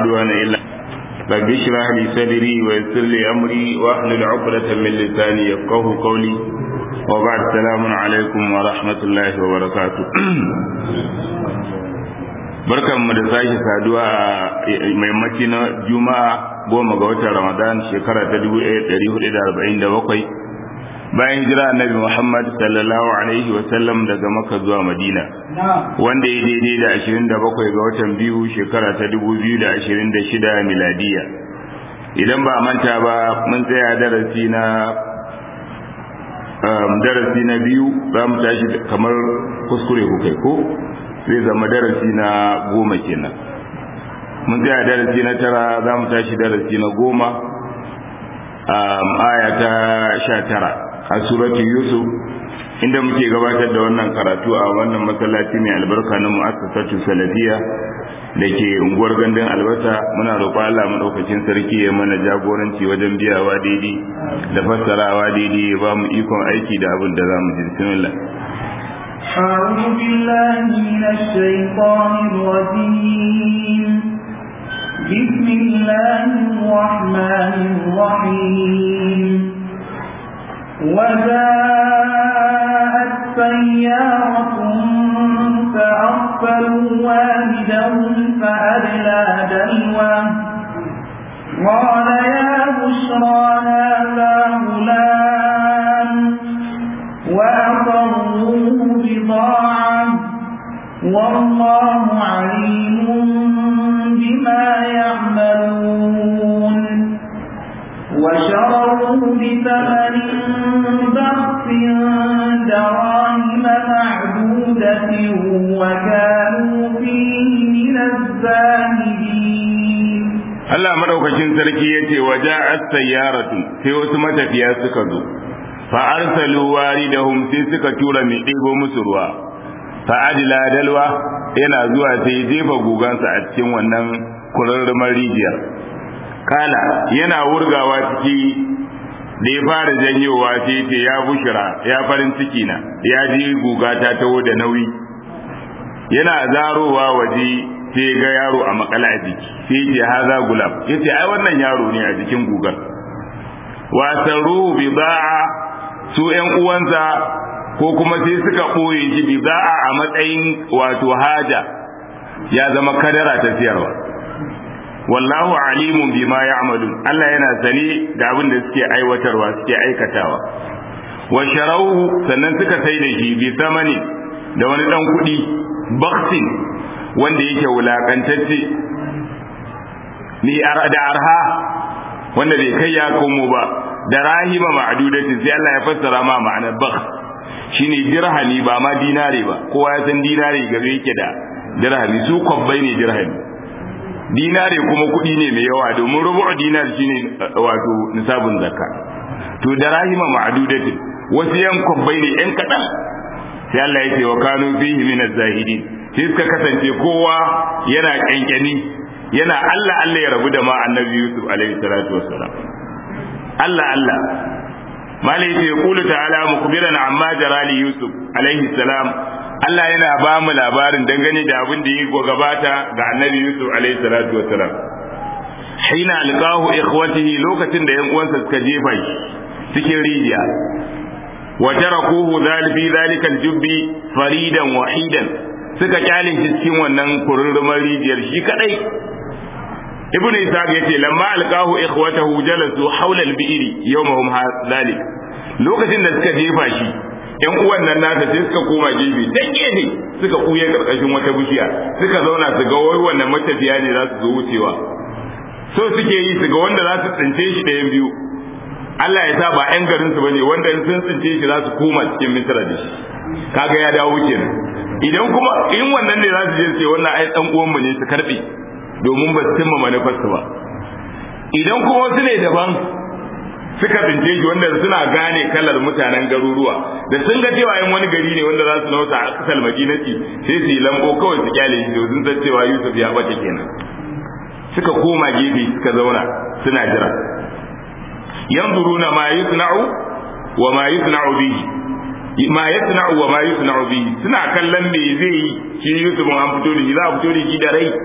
عدوان إلا رب اشرح لي صدري ويسر لي أمري واحلل عقدة من لساني يفقه قولي وبعد السلام عليكم ورحمة الله وبركاته barkan mu da sake saduwa a maimaci na juma'a goma ga watan ramadan shekara ta 1447 bayan hijira annabi muhammad sallallahu alaihi wasallam daga makka zuwa madina wanda ya daidai da 27 ga watan biyu shekara ta 2026 miladiya idan ba manta ba mun tsaya darasi na darasi na biyu za mu tashi kamar kuskure ku kai ko zai zama darasi na goma kenan mun tsaya darasi na tara za mu tashi darasi na goma aya ta sha tara a suratu yusuf inda muke gabatar da wannan karatu a wannan masallaci mai albarka na mu'assasatu salafiya da ke unguwar gandun albasa muna roƙo Allah madaukakin sarki ya mana jagoranci wajen biyawa daidai da fassarawa daidai ya ba mu ikon aiki da abin da za mu ji bismillah أعوذ بالله من الشيطان الرجيم بسم الله الرحمن الرحيم وجاءت سيارة فأرسلوا والدهم فأدلى دلوه قال يا بشرى هذا غلام وأقروه بضاعة والله عليم بما يعملون وشروه بثمن بخس دراهم معدودة وكانوا فيه من الزاهدين Allah madaukakin sarki yace waja'at sayyaratu sai wasu matafiya suka zo fa arsalu waridahum sai suka tura mai ɗebo musu ruwa fa adila dalwa yana zuwa sai jefa gugansa a cikin wannan kurarrumar rijiyar kala yana wurgawa ciki da ya fara janyowa sai ce ya bushira ya farin ciki na ya ji guga ta taho da nauyi yana zarowa waje sai ga yaro a makala a jiki sai ce haza gulab yace ai wannan yaro ne a jikin gugar wasaru bida'a su ƴan uwansa ko kuma sai suka ɓoye shi bida'a a matsayin wato haja ya zama kadara ta siyarwa wallahu alimun bima ya'malun Allah yana sani da abin da suke aiwatarwa suke aikatawa wa sharauhu sannan suka sai da shi bi samani da wani dan kuɗi baksin wanda yake wulakantacce ni da arha wanda bai kai ya komo ba da rahima ma'dudatin sai Allah ya fassara ma ma'anar bakh shine dirhami ba ma dinare ba kowa ya san dinare gabe yake da dirhami su kwabbai ne dirhami dinare kuma kuɗi ne mai yawa domin rubu'u dinar shine wato nisabun zakka to da rahima ma'dudatin wasu yan kwabbai ne yan kaɗan sai Allah ya ce wa kanu fihi min az-zahidin sai suka kasance kowa yana kyankyani yana Allah Allah ya rabu da ma annabi Yusuf alaihi salatu wassalam Allah Allah malai yace yaqulu ta'ala mukbiran amma jara li Yusuf alaihi salam Allah yana ba mu labarin dangane da abin da ya gabata ga annabi Yusuf alaihi salatu wassalam hina alqahu ikhwatihi lokacin da yan uwansa suka jefa shi cikin rijiya wa tarakuhu zalifi zalika aljubbi faridan wahidan suka kyale shi cikin wannan kururrumar rijiyar shi kadai ibnu ishaq yace lamma alqahu ikhwatahu jalasu hawla al-bi'ri yawmahum dhalik lokacin da suka jefa shi yan uwan nan nasa sai suka koma gefe dan gefe suka kuye karkashin wata bishiya suka zauna su ga wai wannan matafiya ne za su zo wucewa so suke yi su ga wanda za su tsince shi ɗayan biyu Allah ya sa ba ƴan garin su bane wanda in sun tsince shi za su koma cikin misra da shi kaga ya dawo kenan idan kuma in wannan ne za su je ce wannan ai dan uwan mu ne su karbe domin ba su cimma manufarsu ba idan kuma wasu ne daban suka bince shi wanda suna gane kalar mutanen garuruwa da sun ga cewa yin wani gari ne wanda za su nauta a kasar madinati sai su yi lambo kawai su kyale shi sun san cewa yusuf ya bace kenan suka koma gefe suka zauna suna jira yanzuruna ma yusna'u wa ma yusna'u bihi ma yasna'u wa ma yusna'u bihi suna kallon me zai yi shi Yusuf an fito da shi za a fito da shi da rai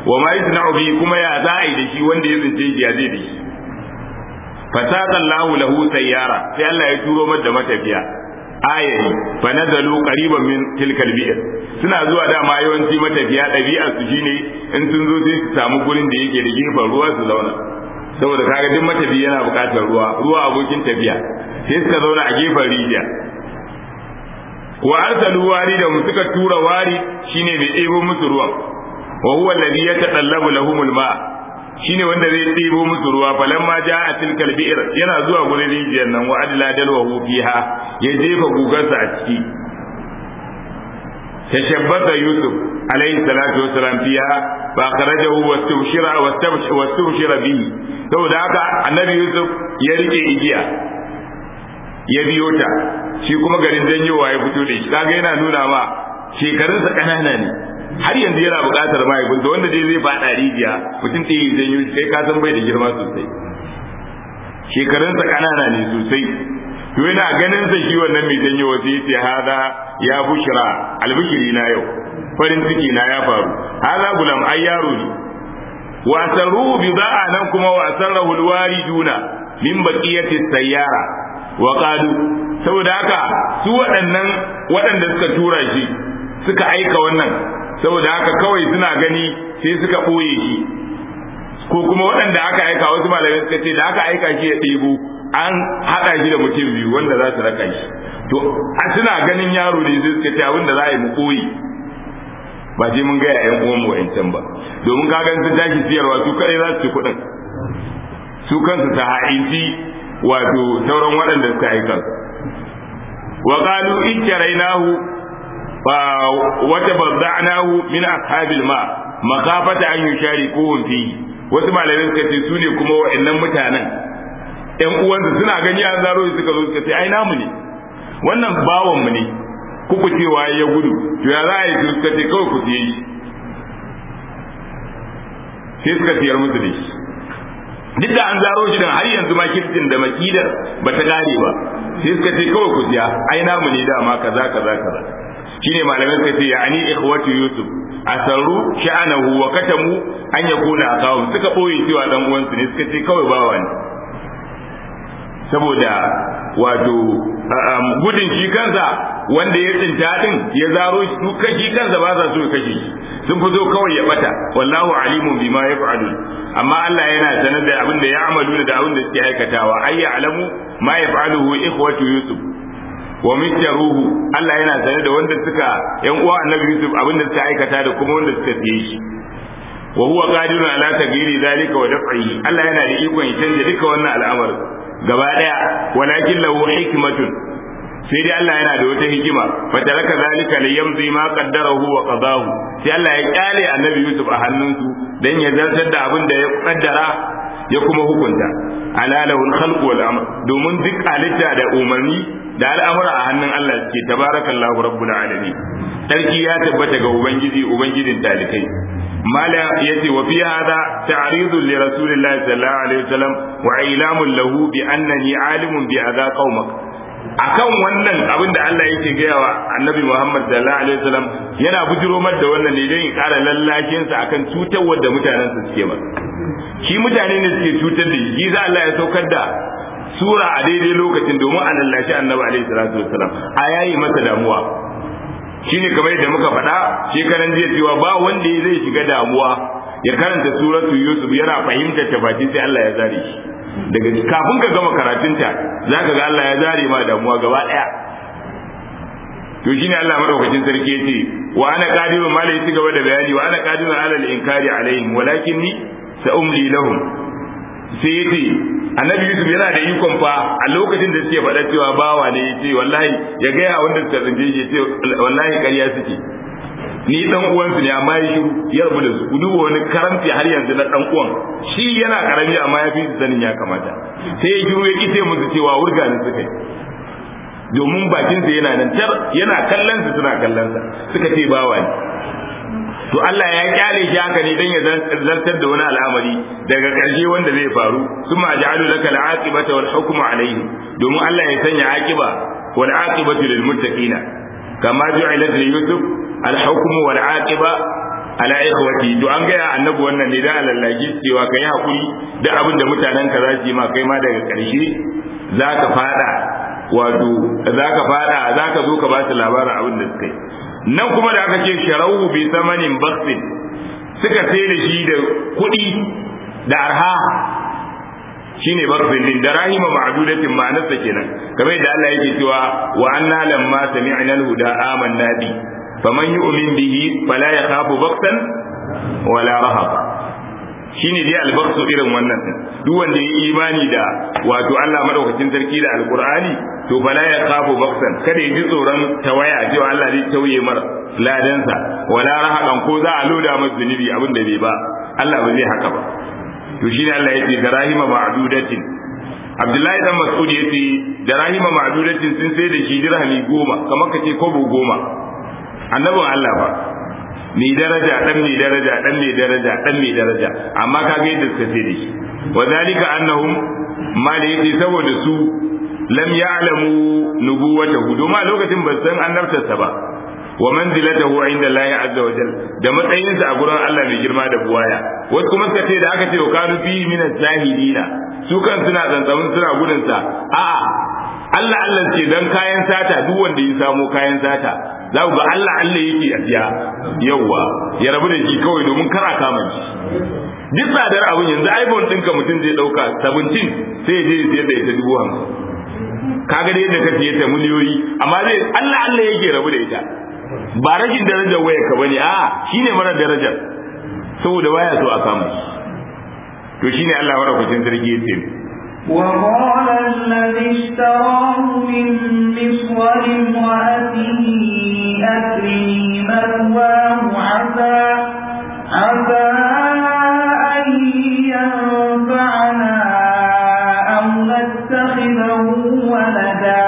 wa ma yasna'u bi kuma ya za a yi da shi wanda ya tsince shi ya zai da shi fasaka Allahu lahu sayyara sai Allah ya turo mata matafiya ayari fa nazalu qariban min tilkal bi'r suna zuwa dama yawanci matafiya ɗabi'ar su shine in sun zo sai su samu gurin da yake da gefen ruwa su zauna saboda kaga duk matafi yana buƙatar ruwa ruwa abokin tafiya sai suka zauna a gefen rijiya wa arsalu warida mu suka tura wari shine mai ɗebo musu ruwan wa huwa alladhi yatadallabu lahumul ma shine wanda zai ɗebo musu ruwa falamma ja'a tilkal bi'r yana zuwa gurin rijiyar nan wa adla dalwahu fiha ya jefa gugarsa a ciki tashabbata yusuf alayhi salatu wassalam fiha fa kharajahu wastubshira wastubshira bihi saboda haka annabi yusuf ya rike igiya ya biyo ta shi kuma garin janyowa ya fito da shi kaga yana nuna ma shekarunsa ƙanana ne har yanzu yana buƙatar mahaifinsa wanda dai zai faɗa rijiya mutum ɗaya ya janyo shi kai ka san bai da girma sosai shekarunsa ƙanana ne sosai to yana ganin sa shi wannan mai janyo wasu ya ce haza ya bushira albishiri na yau farin ciki na ya faru haza gulam ai yaro ne wasan ruhu bi za'a nan kuma wasan rahul wariduna min baqiyati sayyara wa qalu saboda haka su waɗannan waɗanda suka tura shi suka aika wannan saboda haka kawai suna gani sai suka ɓoye shi ko kuma waɗanda aka aika wasu malamai suka ce da aka aika shi ya ɗebo an haɗa shi da mutum biyu wanda za su raka shi to a suna ganin yaro ne sai suka ce abin da za a yi mu ɓoye ba sai mun gaya ƴan uwan mu wa'ancan ba domin ka gan sun tashi siyarwa su kaɗai za su ci kuɗin su kansu ta ha'inci wato sauran waɗanda suka aika wa qalu ikkarainahu wata bazza'nahu min ashabil ma makafata an yusharikuhum fi wasu malamai suka ce su ne kuma wa'annan mutanen ƴan uwansu suna gani an zaro suka zo suka ce ai namu ne wannan bawan mu ne kuku cewa ya gudu to ya za a yi suka ce kawai ku siye shi sai suka siyar musu da shi duk da an zaro shi dan har yanzu ma kirtin da makidar ba ta gare ba sai suka ce kawai ku siya ai namu ne dama kaza kaza kaza shine malamai suka ce yani ikhwatu yusuf asarru sha'anahu wa katamu an yakuna akawun suka boye cewa dan uwansu ne suka ce kawai bawa ne saboda wato gudun shi kansa wanda ya tsinta din ya zaro shi su kashi kansa ba za su kashe shi sun fito kawai ya bata wallahu alimun bima yaf'alu amma Allah yana sanar da abin da ya amalu da abin da suke aikatawa ay ya'lamu ma yaf'aluhu ikhwatu yusuf wa mithruhu Allah yana sanar da wanda suka yan uwa annabi yusuf abin da suka aikata da kuma wanda suka siye shi wa huwa qadirun ala taghyiri zalika wa daf'ihi Allah yana da ikon ya canja duka wannan al'amarin gaba daya walakin lahu hikmatun sai dai Allah yana da wata hikima fa taraka zalika li yamzi ma qaddarahu wa qadahu sai Allah ya kyale annabi Yusuf a hannunsu dan ya zartar da abin da ya kaddara ya kuma hukunta ala lahul khalq wal amr domin duk halitta da umarni da al'amura a hannun Allah ke tabarakallahu rabbul alamin sarki ya tabbata ga ubangiji ubangijin talikai mala yace wa fi hada ta'ridu li rasulillahi sallallahu alaihi wasallam wa ilamun lahu bi annani alimun bi adha qaumak akan wannan abin da Allah yake gaya wa annabi Muhammad sallallahu alaihi wasallam yana bujiro mar da wannan ne don ya kara lallashin sa akan cutar da mutanen su suke ba shi mutane ne suke cutar da shi za Allah ya saukar da sura a daidai lokacin domin a lallashi annabi alaihi salatu wasallam a yayi masa damuwa shine kamar yadda muka faɗa shekaran jiya cewa ba wanda zai shiga damuwa ya karanta suratu yusuf yana fahimtar ta baki sai Allah ya zare shi daga kafin ka gama karatunta za ka ga Allah ya zare ma damuwa gaba ɗaya to shine Allah madaukakin sarki ya ce wa ana qadirun ma la gaba da bayani wa ana qadirun ala al-inkari alaihim walakinni sa umli lahum sai yace annabi Yusuf yana da ikon fa a lokacin da suke faɗa cewa bawa ne yace wallahi ya ga ya wanda suka tsince shi yace wallahi ƙarya suke ni dan uwansu ne amma ya shiru ya rabu da su ku duba wani karamci har yanzu na dan uwan shi yana karami amma ya fi su sanin ya kamata sai ya shiru ya kite musu cewa wurga ne suka yi domin bakin sa yana nan tar yana kallon su suna kallon sa suka ce bawa ne to Allah ya kyale shi haka ne dan ya zartar da wani al'amari daga ƙarshe wanda zai faru summa ja'alu laka al-aqibata wal hukmu alayhi domin Allah ya sanya aqiba wal aqibatu lil muttaqina kama ju'ilat li yusuf الحكم والعاقبة ala ikhwati to an ga annabi wannan ne da alallaki cewa kai hakuri da abin da mutanen ka za su yi ma kai ma daga karshe zaka fada wato zaka fada zaka zo ka ba su labarin abin da suka yi nan kuma da aka ce sharawu bi samanin baksin suka sai da shi da kuɗi da arha shine baksin din da rahima ma'dudatin ma'anarsa kenan kamar da Allah yake cewa wa anna lamma sami'na al-huda amanna bi faman yu'min bihi fala yakhafu baksan wala rahab shine dai albaksu irin wannan duk wanda ya imani da wato Allah madaukakin sarki da alqur'ani to fala ya khafu baksan kada ya ji tsoron tawaya cewa Allah zai tauye mar ladansa wala rahaban ko za a loda masa zunubi abin da bai ba Allah ba zai haka ba to shine Allah ya ce darahima ma'dudatin Abdullahi dan Mas'ud ya ce darahima ma'dudatin sun sai da shi dirhami goma kamar kace kobo goma annabin Allah ba mai daraja dan mai daraja dan mai daraja dan mai daraja amma kaga yadda suka sai da shi wa zalika annahum ma da yake saboda su lam ya'lamu nubuwatahu domin a lokacin ba san annabtarsa ba wa manzilatahu inda Allah azza wa jal da matsayinsa a gurin Allah mai girma da buwaya wasu kuma suka ce da aka ce wa kanu fi min zahidina su kan suna tsantsamin suna gudun sa a'a Allah Allah ce dan kayan sata duk wanda ya samo kayan sata za ku ga Allah Allah yake a siya yawwa ya rabu da shi kawai domin kara kama shi duk tsadar abin yanzu iPhone ɗinka mutum zai ɗauka 17 sai ya je ya siyar da ita dubu hamsin kaga da yadda ka siye ta miliyoyi amma zai Allah Allah yake rabu da ita ba rashin darajar waya ka bane a shine mara darajar saboda baya so a kama to shine Allah madaukakin sarki yace وقال الذي اشتراه من مصر لامرأته أكرمي مثواه عسى عسى أن ينفعنا أو نتخذه ولدا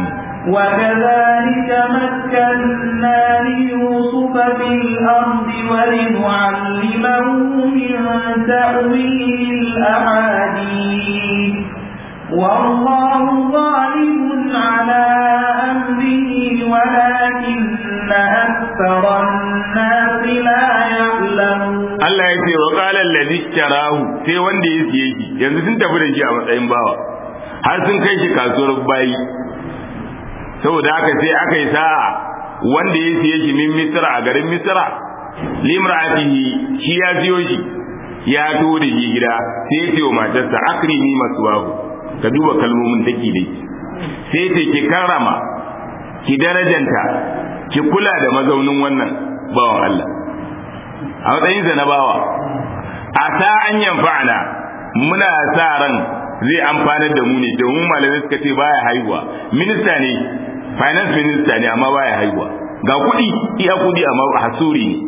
وكذلك مكنا ليوسف في الأرض ولنعلمه من تأويل الأحاديث والله غالب على أمره ولكن أكثر الناس لا يعلمون Allah ya ce wa qala allazi ishtarahu sai wanda ya siye shi yanzu sun tafi da shi a matsayin bawa har sun kai shi kasuwar bayi saboda haka sai aka yi sa'a wanda ya siye shi min misra a garin misra limra'atihi shi ya siyo shi ya to da shi gida sai ya ce wa matarsa akrimi maswahu ka duba kalmomin take dai sai ce ki karrama ki darajanta ki kula da mazaunin wannan bawan Allah a matsayinsa na bawa a ta an yamfa'ana muna sa ran zai amfanar da mu ne domin malamai suka ce baya haihuwa minista ne finance minister ne amma baya haihuwa ga kuɗi iya kuɗi amma hasuri ne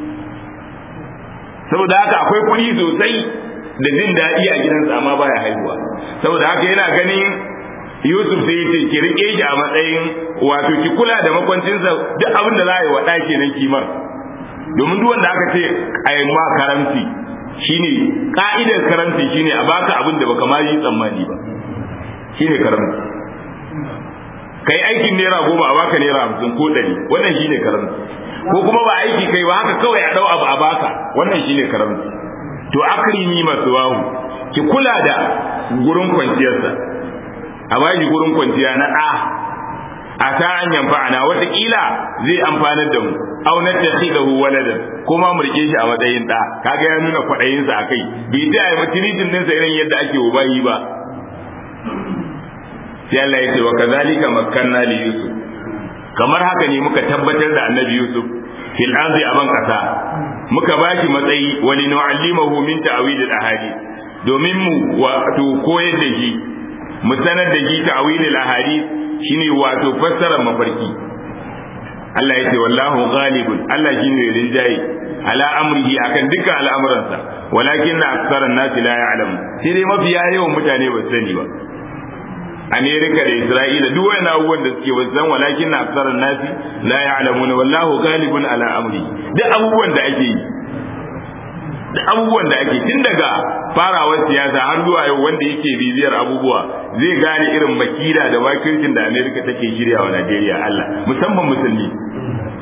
saboda haka akwai kuɗi sosai da jin daɗi a gidansa amma baya haihuwa saboda haka yana ganin Yusuf sai yace ki rike shi a matsayin wato ki kula da makwancinsa duk abin da za a yi wa ɗaki nan kimar domin duk wanda aka ce a yi ma karamci shine ka'idar karamci shine a baka abin da baka ma yi tsammani ba shine karamci kai aikin naira goma a baka naira hamsin ko ɗari wannan shine karamci ko kuma ba aiki kai ba haka kawai a ɗau abu a baka wannan shine karamci to akrimi masu wahu ki kula da gurin kwanciyarsa a bashi gurin kwanciya na ɗa a ta an yamfa'ana wataƙila zai amfanar da mu aw na takhidahu waladan kuma mu rike shi a matsayin ɗa kaga ya nuna kwaɗayinsa a kai bai ta yi matiritin ɗinsa irin yadda ake wa bayi ba sai Allah ya ce wa kazalika makkanna li yusuf kamar haka ne muka tabbatar da annabi yusuf fil ardi aban kasa muka bashi matsayi wa linu'allimahu min ta'wil al ahadith domin mu wato koyar da shi mu sanar da shi ta'wil al ahadith shine wato fassarar mafarki Allah ya ce wallahu ghalibun Allah shine rinjaye ala amrihi akan dukkan al'amuransa walakin na aksaran nasi la ya'lamu sai dai mafiya yawan mutane ba sani ba Amerika da Isra'ila duk wani abubuwan da suke wasan walakin na aksarar nasi la ya'lamuna wallahu ghalibun ala amri duk abubuwan da ake yi duk abubuwan da ake tun daga farawar siyasa har zuwa yau wanda yake bibiyar abubuwa zai gane irin makila da makircin da Amerika take shirya wa Najeriya Allah musamman musulmi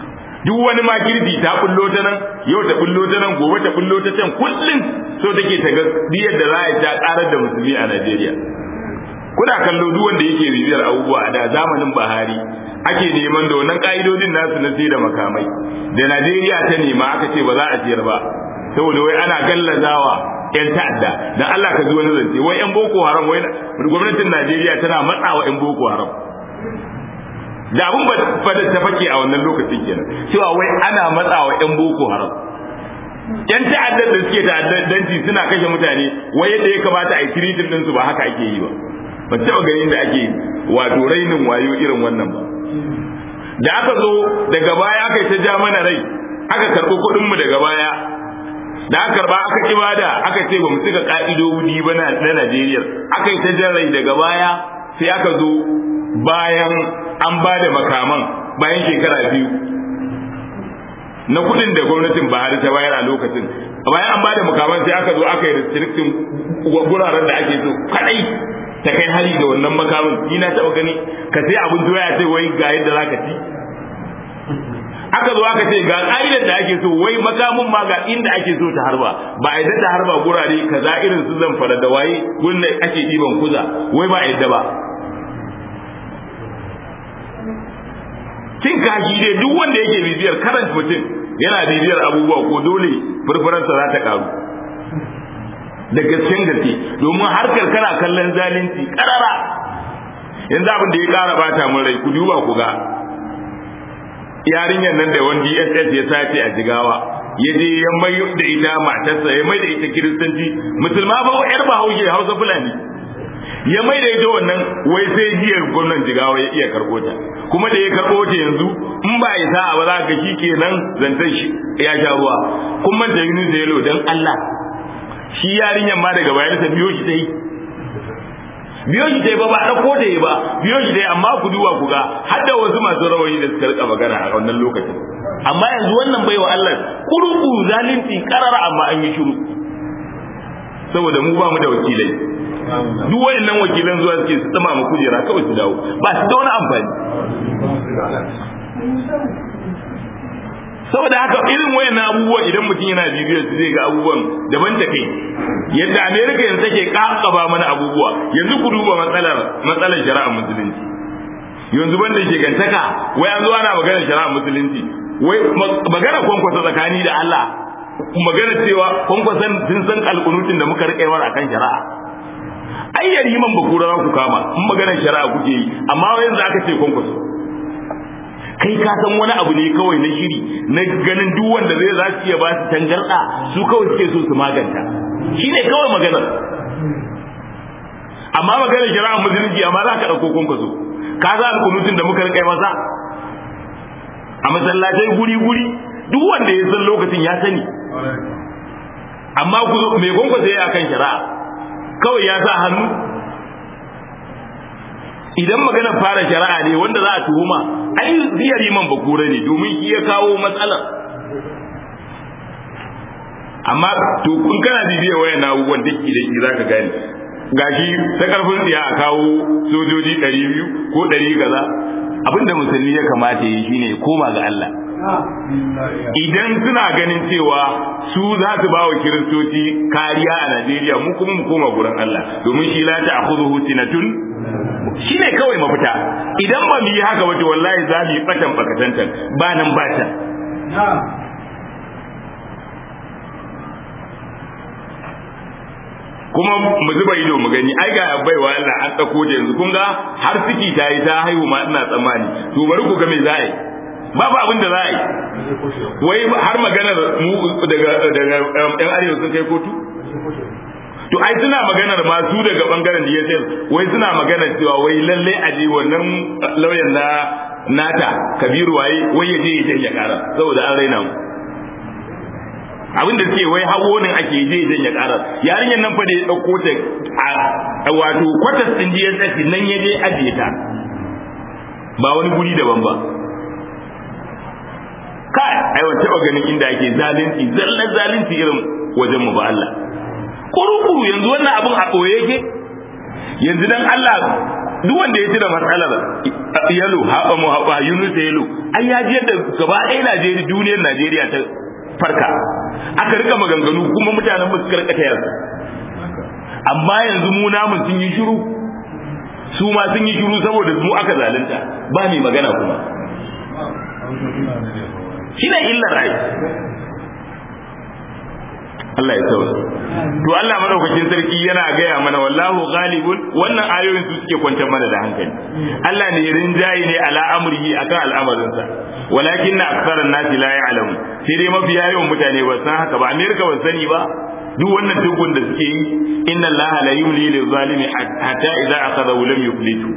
duk wani makirci ta bullo ta nan yau ta bullo ta nan gobe ta bullo ta can kullum so take ta ga diyar da za a ta karar da musulmi a Najeriya kuna kallo duk wanda yake bibiyar abubuwa da zamanin Buhari ake neman da wannan ka'idodin nasu na sai da makamai da Najeriya ta nema aka ce ba za a siyar ba saboda wai ana gallazawa yan ta'adda dan Allah ka ji wani zance wai yan boko haram wai gwamnatin Najeriya tana matsawa yan boko haram da abun ba ta fake a wannan lokacin kenan cewa wai ana matsawa yan boko haram yan ta'addar da suke ta'addanci suna kashe mutane wai yadda ya kamata a yi tiritin ɗinsu ba haka ake yi ba ba taɓa ganin da ake wato rainin wayo irin wannan ba da aka zo daga baya aka yi ta ja mana rai aka karɓi kuɗinmu daga baya da aka karɓa aka ki bada aka ce ba mu cika ƙa'idodi ba na Najeriya aka yi ta jan rai daga baya sai aka zo bayan an ba da makaman bayan shekara biyu na kuɗin da gwamnatin Buhari ta bayar a lokacin bayan an ba da makaman sai aka zo aka yi restricting guraren da ake so kadai ta kai hari da wannan makamin ni na taɓa gani ka sai abin doya sai wai ga yadda za ka ci aka zo aka ce ga ƙa'idar da ake so wai makamin ma ga inda ake so ta harba ba a yadda ta harba gurare kaza irin su zan fara da waye gurin da ake ɗiban kuza wai ba a yadda ba cin kashi dai duk wanda yake bibiyar karanta mutum yana bibiyar abubuwa ko dole furfuransa za ta karu da gasken gaske domin harkar kana kallon zalunci karara yanzu abin da ya kara bata mun rai ku duba ku ga yarinyar nan da wani DSS ya sace a jigawa ya je ya mai da ita matarsa ya mai da ita kiristanci musulma ba yar bahaushe hausa fulani ya mai da ita wannan wai sai jiyar gwamnan jigawa ya iya karɓo ta kuma da ya karɓo ta yanzu in ba ya sa ba za ka shi kenan zantar shi ya sha ruwa kuma da yunus da yalo dan Allah shi yarinyar ma daga bayan ta biyo shi ta yi biyo shi ta yi ba ba ɗauko ta yi ba biyo shi ta yi amma ku duba ku ga har da wasu masu rawayi da suka rika magana a wannan lokacin amma yanzu wannan bai wa Allah kuruku zalunci karara amma an yi shiru saboda mu ba mu da wakilai duk wayannan wakilan zuwa suke su tsama mu kujera kawai su dawo ba su da wani amfani saboda haka irin wayannan abubuwan idan mutum yana bibiyar su zai ga abubuwan daban da kai yadda america yanzu take kakaba mana abubuwa yanzu ku duba matsalar matsalar shari'ar musulunci yanzu banda shegantaka wai an zo ana maganar shari'ar musulunci wai magana kwankwasa tsakani da Allah magana cewa kwankwasan sun san alƙunutin da muka riƙe a kan shari'a ai yariman bakura za ku kama in maganar shari'a kuke yi amma yanzu aka ce kwankwaso kai ka san wani abu ne kawai na shiri na ganin duk wanda zai za su iya ba su tangarda su kawai suke so su maganta shi ne kawai maganar amma maganar shari'a musulunci amma za ka ɗauko kwankwaso ka za alkunutun da muka rikai masa a masallatai guri-guri duk wanda ya san lokacin ya sani amma mai kwankwaso ya akan shari'a kawai ya sa hannu idan maganar fara shari'a ne wanda za a tuhuma ai ziyar man bakura ne domin shi ya kawo matsalar amma to kun kana bibiyar wayan abubuwan da ke da shi zaka gane gashi ta karfin tsiya a kawo sojoji ɗari biyu ko ɗari kaza abinda musulmi ya kamata yi shine ya koma ga Allah idan suna ganin cewa su za su ba wa kiristoci kariya a Najeriya mu kuma mu koma gurin Allah domin shi la ta'khudhuhu sinatun shine kawai mafita idan ba mu yi haka wato wallahi za mu yi batan bakatantan ba nan ba ta kuma mu zuba ido mu gani ai ga baiwa Allah an tsako da yanzu kun ga har ciki ta yi ta haihu ma ina tsammani to bari ku ga me za a yi babu abin da za a yi wai har maganar mu daga daga yan arewa sun kai kotu to ai suna maganar ma su daga bangaren DSS wai suna maganar cewa wai lalle a je wannan lauyan na nata Kabiru waye wai ya je ya janye kara saboda an raina mu abinda suke wai hawo ne ake je ya janye kara yarinyar nan fa da ya dauko ta a wato kwatas din DSS nan ya je ajiye ta ba wani guri daban ba kai ai wata ba ganin inda ake zalunci zallan zalunci irin wajen mu ba Allah kurukuru yanzu wannan abin a ɓoye yake yanzu dan Allah duk wanda ya tuna matsalar yalo haɓa mu haɓa yunus yalo ai ya ji yadda gaba ɗaya najeriya duniyar najeriya ta farka aka rika maganganu kuma mutanen ba su karkata yarsa amma yanzu mu namun sun yi shiru su ma sun yi shiru saboda mu aka zalunta ba mai magana kuma shi ne illar ai Allah ya sauya to Allah madaukakin sarki yana gaya mana wallahu ghalibun wannan ayoyin su suke kwantar mana da hankali Allah ne rinjaye ne ala amrihi akan al'amarinsa walakin aktharan nasi la ya'lamu sai dai mafiya yawan mutane ba san haka ba Amerika ba sani ba duk wannan tukun da suke yi inna Allah la yumli lil zalimi hatta idza akhadahu lam yuflitu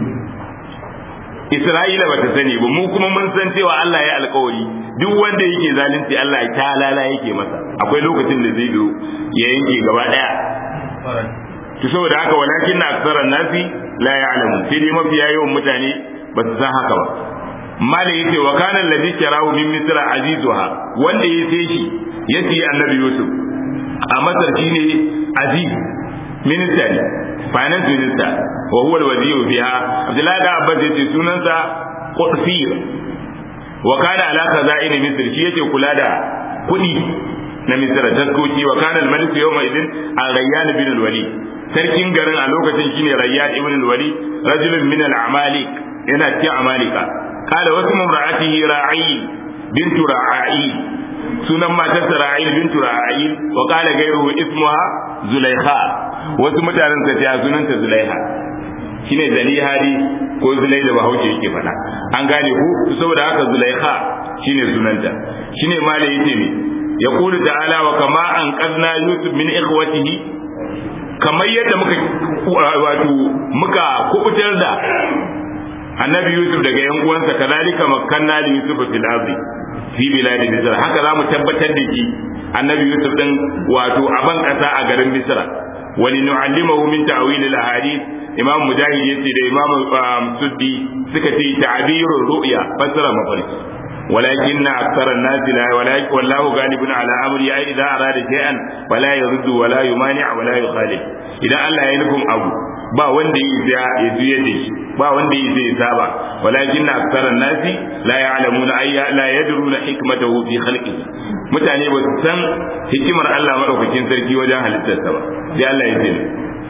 Isra'ila bata sani ba mu kuma mun san cewa Allah ya alkawari duk wanda yake zalunci Allah ya talala yake masa akwai lokacin da zai zo ya yanke gaba daya to saboda haka walakin na aksaran nasi la ya'lamu sai dai mafiya yawan mutane ba su san haka ba malai yace wa kana alladhi sharahu min misra azizuha wanda ya sai shi ya siya annabi yusuf a masar shine aziz minista ne finance minister wa huwa alwazir fiha abdullahi da abbas yace sunansa qutfir wa kana ala khaza'in misr shi yake kula da kudi na misra taskoki wa kana al-malik yawma idin al-rayyan bin al-wali sarkin garin a lokacin shine rayyan ibn al-wali rajulun min al-amalik yana cikin amalika qala wasu mumra'atihi ra'i bintu ra'i sunan matarsa ra'il bintu ra'il wa qala ghayruhu ismuha zulaikha wasu mutanen sa ta sunanta zulaiha shine zalihari ko zulai da bahaushe yake faɗa an gane ku saboda haka zulaikha shine sunanta shine mala yace ne yaqulu ta'ala wa kama an qadna yusuf min ikhwatihi kamar yadda muka wato muka kubutar da annabi yusuf daga yan uwansa kazalika makkanna li yusuf fil ardi fi biladi misra haka za mu tabbatar da shi annabi yusuf din wato a ban kasa a garin misra wani nu'allimahu min ta'wil al ahadith imam mujahid yace da imam suddi suka ce ta'birur ru'ya fasara mafarki ولكن أكثر الناس لا ولكن والله غالب على أمره أي إذا أراد شيئا فلا يرد ولا يمانع ولا يخالف إذا الله ينكم أبو ba wanda ya juye da shi ba wanda ya zai saba walakin aksara nasi la ya'lamuna ayya la yadruna hikmatahu fi khalqihi mutane ba su san hikimar Allah madaukakin sarki wajen halittarsa ba sai Allah ya ce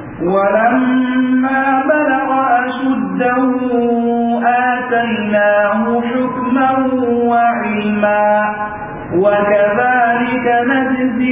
ولما بلغ أشده آتيناه حكما وعلما وكذلك نجزي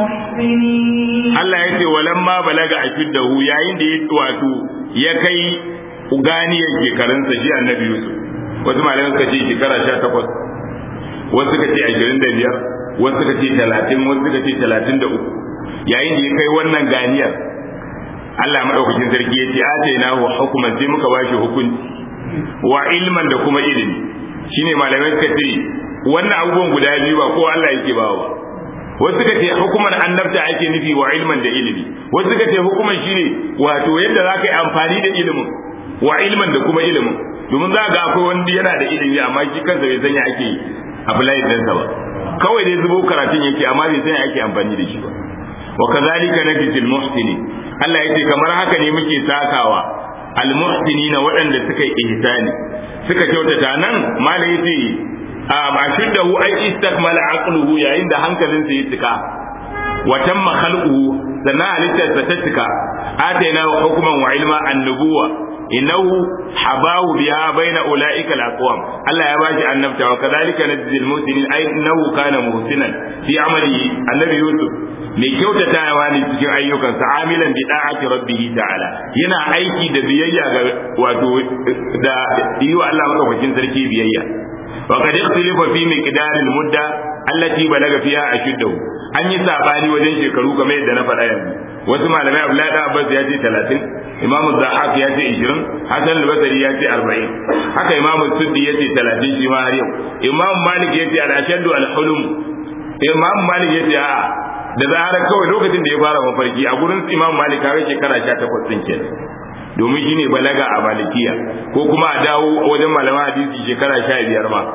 المحسنين Allah ya ce walamma balaga ashuddahu yayin da ya wato ya kai ganiyar shekarunsa shi annabi Yusuf wasu malamai suka ce shekara sha takwas wasu suka ce ashirin da biyar wasu suka ce talatin wasu suka ce talatin da uku yayin da ya kai wannan ganiyar Allah maɗaukakin sarki ya ce ataina wa hukuman sai muka ba shi hukunci wa ilman da kuma ilimi shine malamai suka ce wannan abubuwan guda biyu ba ko Allah yake bawa wasu suka ce hukumar annabta ake nufi wa ilman da ilimi wasu suka ce hukumar shine wato yadda za ka yi amfani da ilimin wa ilman da kuma ilimin domin za ga akwai wanda yana da ilimi amma shi kansa bai sanya ake apply ɗinsa ba kawai dai zubo karatun yake amma bai sanya ake amfani da shi ba wa kazalika najzil muhsinin Allah yace kamar haka ne muke sakawa al muhsinina waɗanda suka yi ihsani suka kyautata nan malai yace ashuddahu ay istakmala aqluhu yayin da hankalinsa ya cika wa tamma khalquhu sannan halittarsa ta cika ataina wa hukman wa ilma annubuwa innahu habahu biha baina ulaika alaqwam Allah ya bashi annabta wa kadhalika najzi almuhsinin ay innahu kana muhsinan fi amali annabi yusuf mai kyautatawa ne cikin ayyukansa amilan bi da'ati rabbih ta'ala yana aiki da biyayya ga wato da yi wa Allah madaukakin sarki biyayya وقد اختلف في مقدار المدة التي بلغ فيها أشده an yi sabani wajen shekaru kamar yadda na faɗa yanzu wasu malamai Abdullahi da Abbas ya ce 30 Imam Zahaq ya ce 20 Hassan al-Basri ya ce 40 haka Imam Suddi ya ce 30 shi ma har yau Imam Malik ya ce al-ashaddu al-hulum Imam Malik ya ce a da zarar kawai lokacin da ya fara mafarki a gurin Imam Malik kawai shekara 18 din kenan domin shi ne balaga a malikiya ko kuma a dawo wajen malaman hadisi shekara sha biyar ma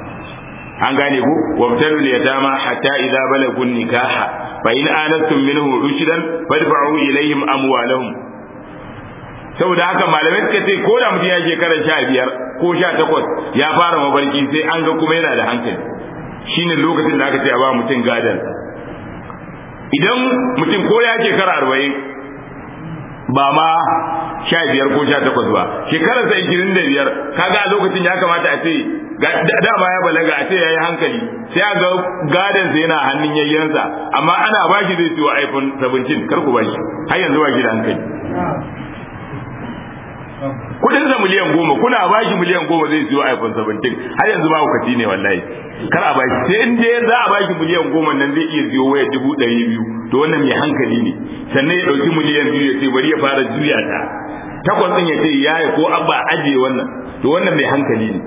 an gane ku wabtalu yatama hatta idza balagu nikaha fa in anastum minhu rushdan fadfa'u ilayhim amwalahum saboda haka malamai suka ce ko da mutum ya shekara sha biyar ko sha takwas ya fara mafarki sai an ga kuma yana da hankali shine lokacin da aka ce a ba mutum gadon idan mutum ko ya shekara arba'in ba ma sha biyar ko sha takwas ba shekararsa ishirin da biyar kaga a lokacin ya kamata a ce dama ya balaga a ce ya yi hankali sai a ga gadonsa yana hannun yayyansa amma ana ba shi zai siyo iphone 17 kar ku ba shi har yanzu ba shi da hankali kudin sa miliyan goma kuna ba shi miliyan goma zai siyo iphone 17 har yanzu ba hukaci ne wallahi kar a ba shi sai in dai za a ba shi miliyan goma nan zai iya siyo waya dubu ɗari biyu to wannan mai hankali ne sannan ya ɗauki miliyan biyu ya ce bari ya fara juya ta takwas ɗin ya ce yaya ko abba ajiye wannan to wannan mai hankali ne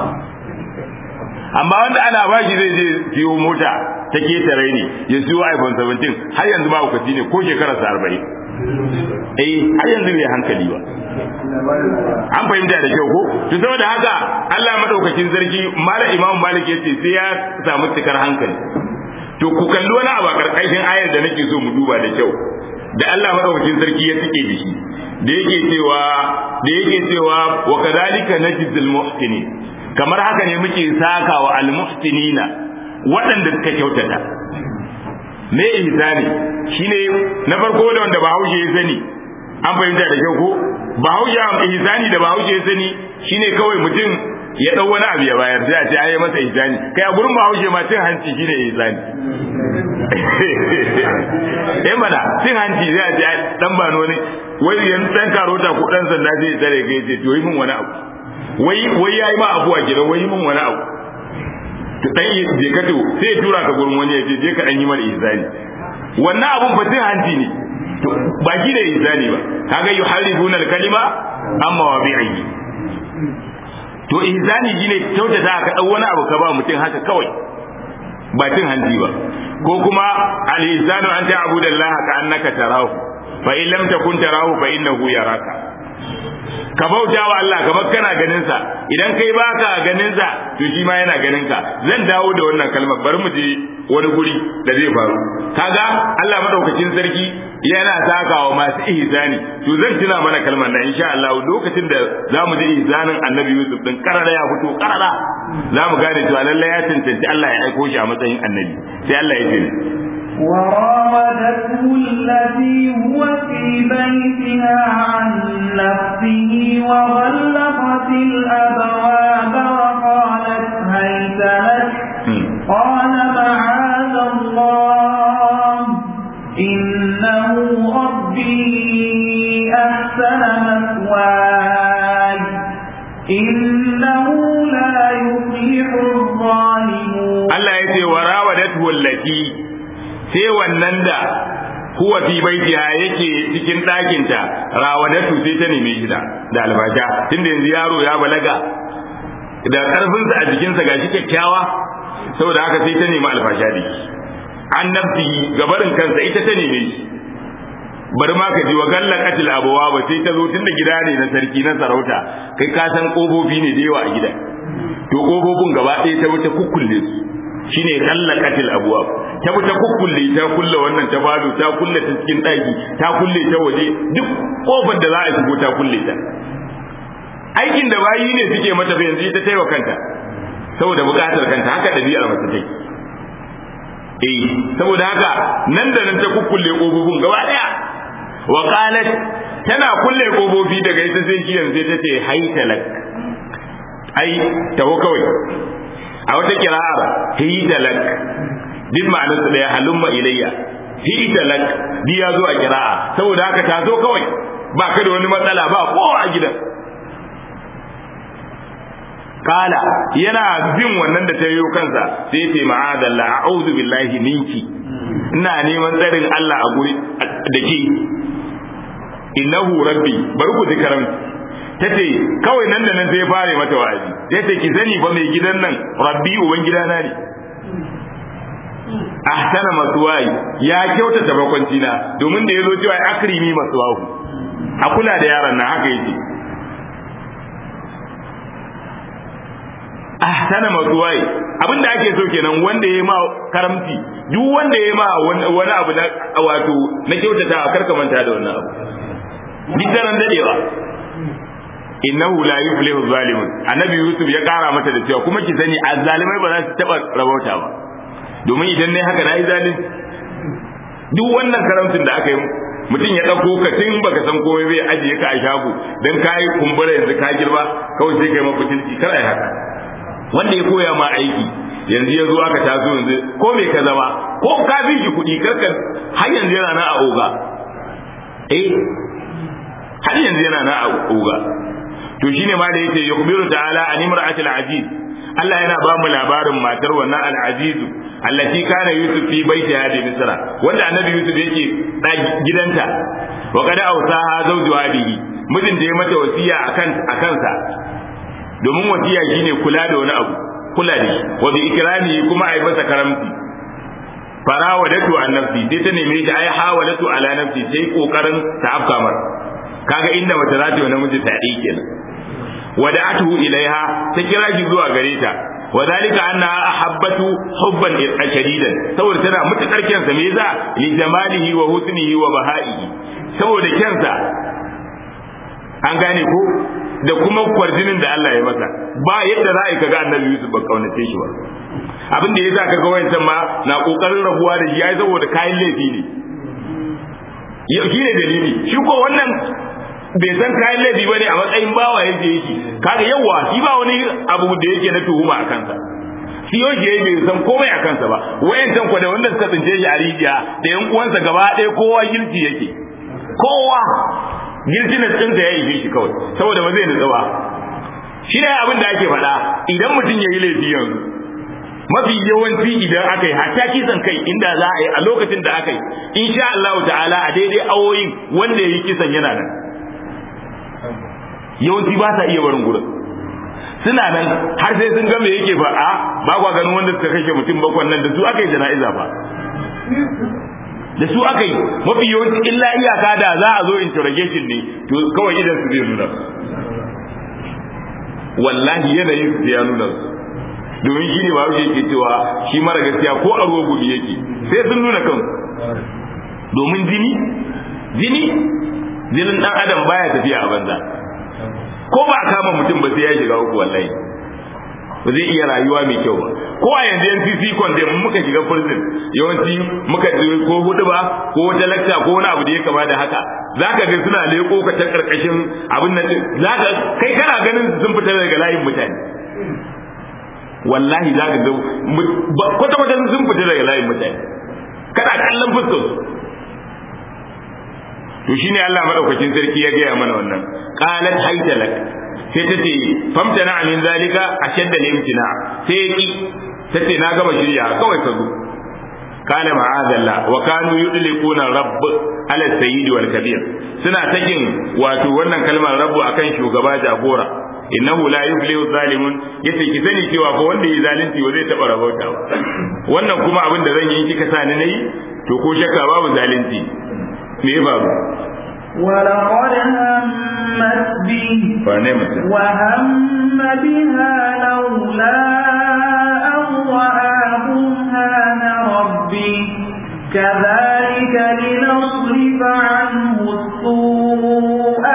amma wanda ana ba shi zai je siyo mota ta ketare ne ya siyo iphone 17 har yanzu ba hukaci ne ko shekararsa arba'in eh har yanzu bai hankali ba an fahimta da kyau ko to saboda haka Allah madaukakin sarki mala imamu malik yace sai ya samu cikar hankali to ku kalli wani abu a karkashin ayar da nake so mu duba da kyau da Allah madaukakin sarki ya tike da shi da yake cewa da yake cewa wa kadhalika najzil muhsinin kamar haka ne muke saka wa al muhsinina waɗanda suka kyautata me ihsani shine na farko da wanda bahaushe ya sani an fahimta da kyau ko bahaushe ihsani da bahaushe ya sani shine kawai mutum ya dau wani abu ya bayar sai a ce ayi masa ihsani kai a gurin bahaushe ma cin hanci shine ihsani eh mana cin hanci sai a ce dan ba wani wai yan dan karota ko dan sanda sai ya tare kai ce to yi min wani abu wai wai yayi ma abu a gidan wai yi min wani abu to dan je ka to sai ya tura ka gurin wani ya ce je ka dan yi mana ihsani wannan abun fa cin hanci ne to ba shi da ihsani ba kaga yuharrifuna al-kalima amma wabi'i to ihsani shine kyautata ka dau wani abu ka ba mutum haka kawai ba cin hanci ba ko kuma al-ihsanu an ta'budu Allah ka annaka tarahu fa in lam takun tarahu fa innahu yaraka ka bauta wa Allah kamar kana ganin sa idan kai baka ganin sa to shi ma yana ganin ka zan dawo da wannan kalmar bari mu je wani guri da zai faru kaga Allah madaukakin sarki yana sakawa masu ihsani to zan tuna mana kalmar nan insha Allah lokacin da zamu ji ihsanin Annabi Yusuf din karara ya fito karara zamu gane cewa lalle ya tantance Allah ya aiko shi a matsayin annabi sai Allah ya ce وراودته التي هو في بيتها عن نفسه وغلقت الأبواب وقالت هيت لك قال معاذ الله إنه ربي أحسن مثواي إنه لا يفلح الظالمون Allah ya ce wa rawadatu allati sai wannan da huwa fi baitiha yake cikin ɗakinta rawadatu sai ta neme shi da albasha tunda yanzu yaro ya balaga da ƙarfinsa a jikinsa gashi kyakkyawa saboda haka sai ta nemi alfasha da shi an nafsi gabarin kansa ita ta neme shi bari ma ka ji wa galla katil abuwa ba sai ta zo tunda gida ne na sarki na sarauta kai ka san kofofi ne da yawa a gidan to kofofin gaba ɗaya ta wuce kukkulle su shine galla katil abuwa ta wuce kukkulle ta kulle wannan ta falo ta kulle ta cikin ɗaki ta kulle ta waje duk kofar da za a shigo ta kulle ta aikin da bayi ne suke mata fa yanzu ita ta yi wa kanta saboda buƙatar kanta haka ɗabi'ar mace take eh saboda haka nan da nan ta kukkulle kofofin gaba ɗaya wa qalat tana kulle kofofi daga ita sai shi yanzu ta ce haitalak ai taho kawai a wata kira'ar hidalak duk ma'anar su daya halumma ilayya hidalak di ya zo a kira'a saboda haka ta zo kawai ba ka da wani matsala ba kowa a gidan kala yana bin wannan da ta yi kansa sai ce ma'adallah a'udhu billahi minki ina neman tsarin Allah a guri da ke innahu rabbi bari ku ji karamci tace kawai nan da nan sai ya fare mata wa'azi sai ce ki sani fa mai gidan nan rabbi uban gidana ne ahsana masuwai ya kyautata bakwanci na domin da yazo cewa akrimi masuwahu a kula da yaron nan haka yake ahsana masuwai abinda ake so kenan wanda ya ma karamci duk wanda ya ma wani abu na wato na kyautata karka manta da wannan abu duk daren dadewa innahu la yuflihu zalimun annabi yusuf ya kara mata da cewa kuma ki sani azzalimai ba za su taba rabauta ba domin idan ne haka na yi zalunci duk wannan karamcin da aka yi mutum ya ɗauko ka tun baka san komai bai ajiye ka a shago dan ka yi kumbura yanzu ka girma kawai sai kai mafitinci kar ai haka wanda ya koya ma aiki yanzu ya zo aka taso yanzu ko me ka zama ko ka bi shi kuɗi karka har yanzu yana na a oga eh har yanzu yana na a oga to shine ma da yake yukhbiru ta'ala an imra'atil aziz Allah yana ba mu labarin matar wannan al-aziz allati kana yusuf fi baitiha bi misra wanda annabi yusuf yake gidanta wa qad awsaha zawjuha bihi mijin da ya mata wasiya akan akansa domin wasiya shine kula da wani abu kula da shi wa bi ikrami kuma ai masa karamci farawadatu an nafsi sai ta neme shi ai hawalatu ala nafsi sai kokarin ta afka mar kaga inda mace za ta yi namiji ta yi kenan wada'atuhu ilaiha ta kira shi zuwa gare ta wadhalika annaha ahabbatu hubban shadidan saboda tana mutakar kyansa me yasa li jamalihi wa husnihi wa bahaihi saboda kyansa an gane ko da kuma kwarjinin da Allah ya masa ba yadda za a kaga annabi Yusuf ba kaunace shi ba abin da yasa kaga wayancan ma na kokarin rabuwa da shi ai saboda kayan laifi ne shi ne dalili shi ko wannan bai san kayan laifi bane a matsayin bawa yake yake kaga yawa shi ba wani abu da yake na tuhuma a kansa shi yake yayi bai san komai a kansa ba wayancan ko da wanda suka tsince shi a rijiya da yan uwansa gaba ɗaya kowa girki yake kowa girki na tsinta ya yi shi kawai saboda ba zai nutsu ba shi ne abin da ake faɗa idan mutum ya yi laifi yanzu mafi yawanci idan aka yi hatta kisan kai inda za a yi a lokacin da aka yi insha Allah ta'ala a daidai awoyin wanda ya yi kisan yana nan yawanci ba sa iya barin gurin suna nan har sai sun ga me yake fa a ba kwa ganin wanda suka kashe mutum bakwan nan da su aka yi jana'iza fa da su aka yi mafi yawanci illa iyaka da za a zo interrogation ne to kawai idan su zai nuna wallahi yanayin su ya nuna domin shi ne ba yake cewa shi mara gaskiya ko a ruwa gudu yake sai sun nuna kan domin jini jini jinin dan adam baya tafiya a banza ko ba a kama mutum ba sai ya shiga uku wallahi ba zai iya rayuwa mai kyau ba ko a yanzu yan CC condemn muka shiga prison yawanci muka ko hudu ba ko wata lakta ko wani abu da ya kama da haka zaka ga suna leko ka ta karkashin abin nan zaka kai kana ganin sun fita daga layin mutane wallahi zaka ga kwata kwata sun fita daga layin mutane kana kallon fuskar to shine Allah madaukakin sarki ya gaya mana wannan qalat haytalak sai ta ce famtana min zalika ashadda limtina sai ya ki ta ce na gama shirya kawai ka zo kana ma'azalla wa kanu yudliquna rabb ala sayyid wal kabir suna takin wato wannan kalmar rabbu akan shugaba jagora innahu la yuflihu zalimun yace ki sani cewa fa wanda yi zalunci ba zai taba rabauta ba wannan kuma abin da zan yi kika sa ni nayi to ko shakka babu zalunci me ya faru ولقد همت به فنمت وهم بها لولا أن رأى برهان ربه كذلك لنصرف عنه السوء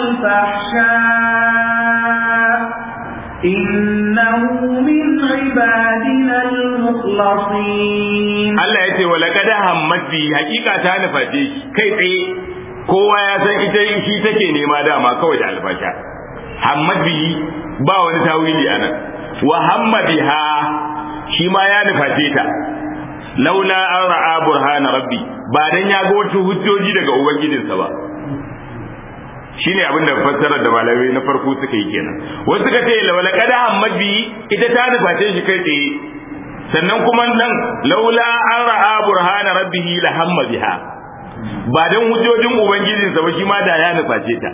والفحشاء إنه من عبادنا المخلصين Allah ya ce wa laqad hammat bi hakika ta nuface shi kai tsaye kowa ya san ita shi take nema dama kawai da albasha hammat bi ba wani tawili anan wa hamma biha shi ma ya nuface ta laula an ra'a burhana rabbi ba dan ya ga wata hujjoji daga ubangijinsa ba shine abin da fassarar da malamai na farko suka yi kenan wasu suka ce laula qad hammat bi ita ta nuface shi kai tsaye sannan kuma nan laula an ra'a burhana rabbihi la hamma biha ba dan hujjojin ubangijin sa ba shi ma da ya nuface ta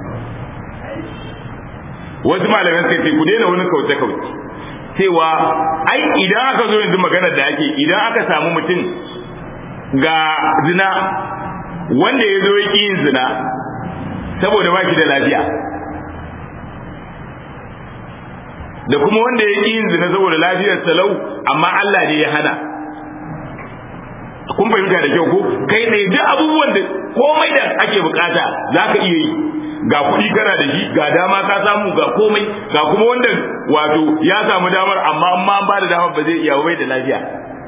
wasu malaman sai ce ku daina wani kauce kauce cewa ai idan aka zo yanzu maganar da ake idan aka samu mutum ga zina wanda ya zo ya yin zina saboda ba shi da lafiya da kuma wanda ya ƙi yin zina saboda lafiyar salau amma Allah ne ya hana kun fahimta da kyau ko kai ne duk abubuwan da komai da ake ake bukata zaka iya yi ga kuɗi kana da shi ga dama ka samu ga komai ga kuma wanda wato ya samu damar amma amma an ba da damar ba zai iya bai da lafiya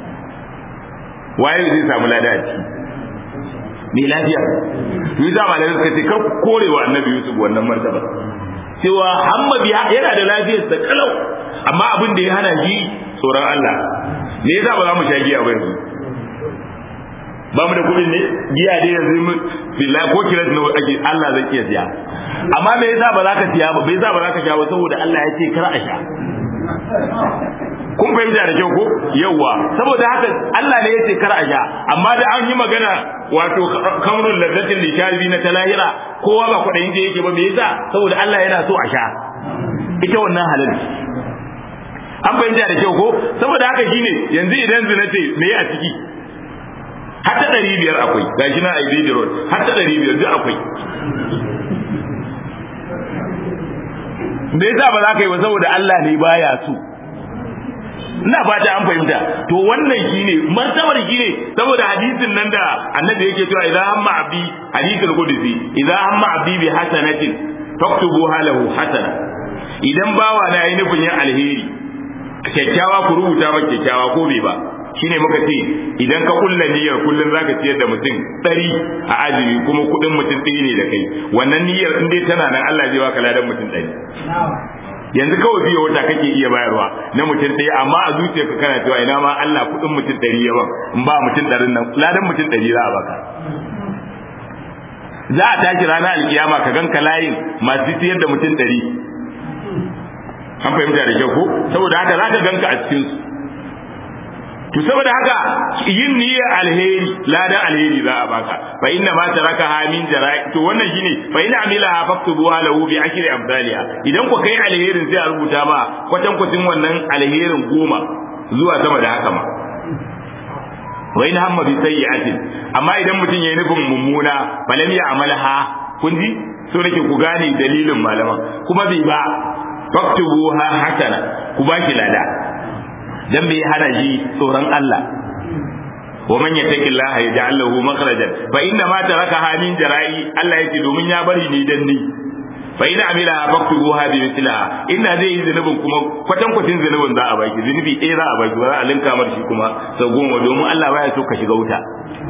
waye zai samu lada a ciki mai lafiya to yi zama da suka ce kan korewa annabi yusuf wannan martaba cewa hammabi yana da lafiyar sa kalau amma abin da ya hana shi tsoron Allah me yasa ba za mu sha giya ba yanzu ba mu da kuɗin ne giya dai yanzu mu billahi ko kira ne ake Allah zai iya siya amma me yasa ba za ka siya ba me yasa ba za ka sha ba saboda Allah ya ce kar a sha kun fahimta da kyau ko yawwa saboda haka Allah ne ya ce kar a sha amma da an yi magana wato kamrul ladzatin lisharibi na talahira kowa ba kwaɗayin je yake ba me yasa saboda Allah yana so a sha ita wannan halal an fahimta da kyau ko saboda haka shine yanzu idan zina ce me a ciki har ta ɗari biyar akwai gashi na Ibidi Road har ta ɗari biyar duk akwai me yasa ba za ka yi ba saboda Allah ne baya so ina fata an fahimta to wannan shine martabar shine saboda hadisin nan da annabi yake cewa idan hamma abdi hadisul qudsi idan hamma abdi bi hasanatin faktubuha lahu hasana idan bawa na yi nufin yin alheri kyakkyawa ku rubuta ba kyakkyawa ko bai ba shine muka ce idan ka kulla niyyar kullun zaka ciyar da mutum ɗari a azumi kuma kuɗin mutum ɗaya ne da kai wannan niyyar in dai tana nan Allah zai baka ladan mutum ɗari yanzu kawai biyo wata kake iya bayarwa na mutum ɗaya amma a zuciyarka kana cewa ina ma Allah kuɗin mutum ɗari ya ban in ba mutum ɗarin nan ladan mutum ɗari za a baka za a tashi ranar alkiyama ka ganka layin masu siyar da mutum ɗari an fahimta da kyau ko saboda haka za ka ganka a cikin su to saboda haka yin niyyar alheri ladan alheri za a baka fa inna ma taraka ha min jara'i to wannan shine fa inna amilaha faktubuha lahu bi ashri amsalha idan ku kai alherin sai a rubuta ma kwatan kwatin wannan alherin goma zuwa sama da haka ma wa in hamma bi sayyi'atin amma idan mutum yayi nufin mummuna falam ya amalha kun ji so nake ku gane dalilin malaman kuma bai ba faktubuha hasana ku baki lada dan bai hana shi tsoron Allah wa man yattaqillaha yaj'al lahu makhrajan fa inna ma tarakaha min jara'i Allah yake domin ya bari ni dan ni fa ina amila faktubuha bi mithlaha inna zai yi zunubin kuma kwatan kwatin zunubin za a baki zunubi ɗaya za a baki ba za a linka mar shi kuma sau goma domin Allah baya so ka shiga wuta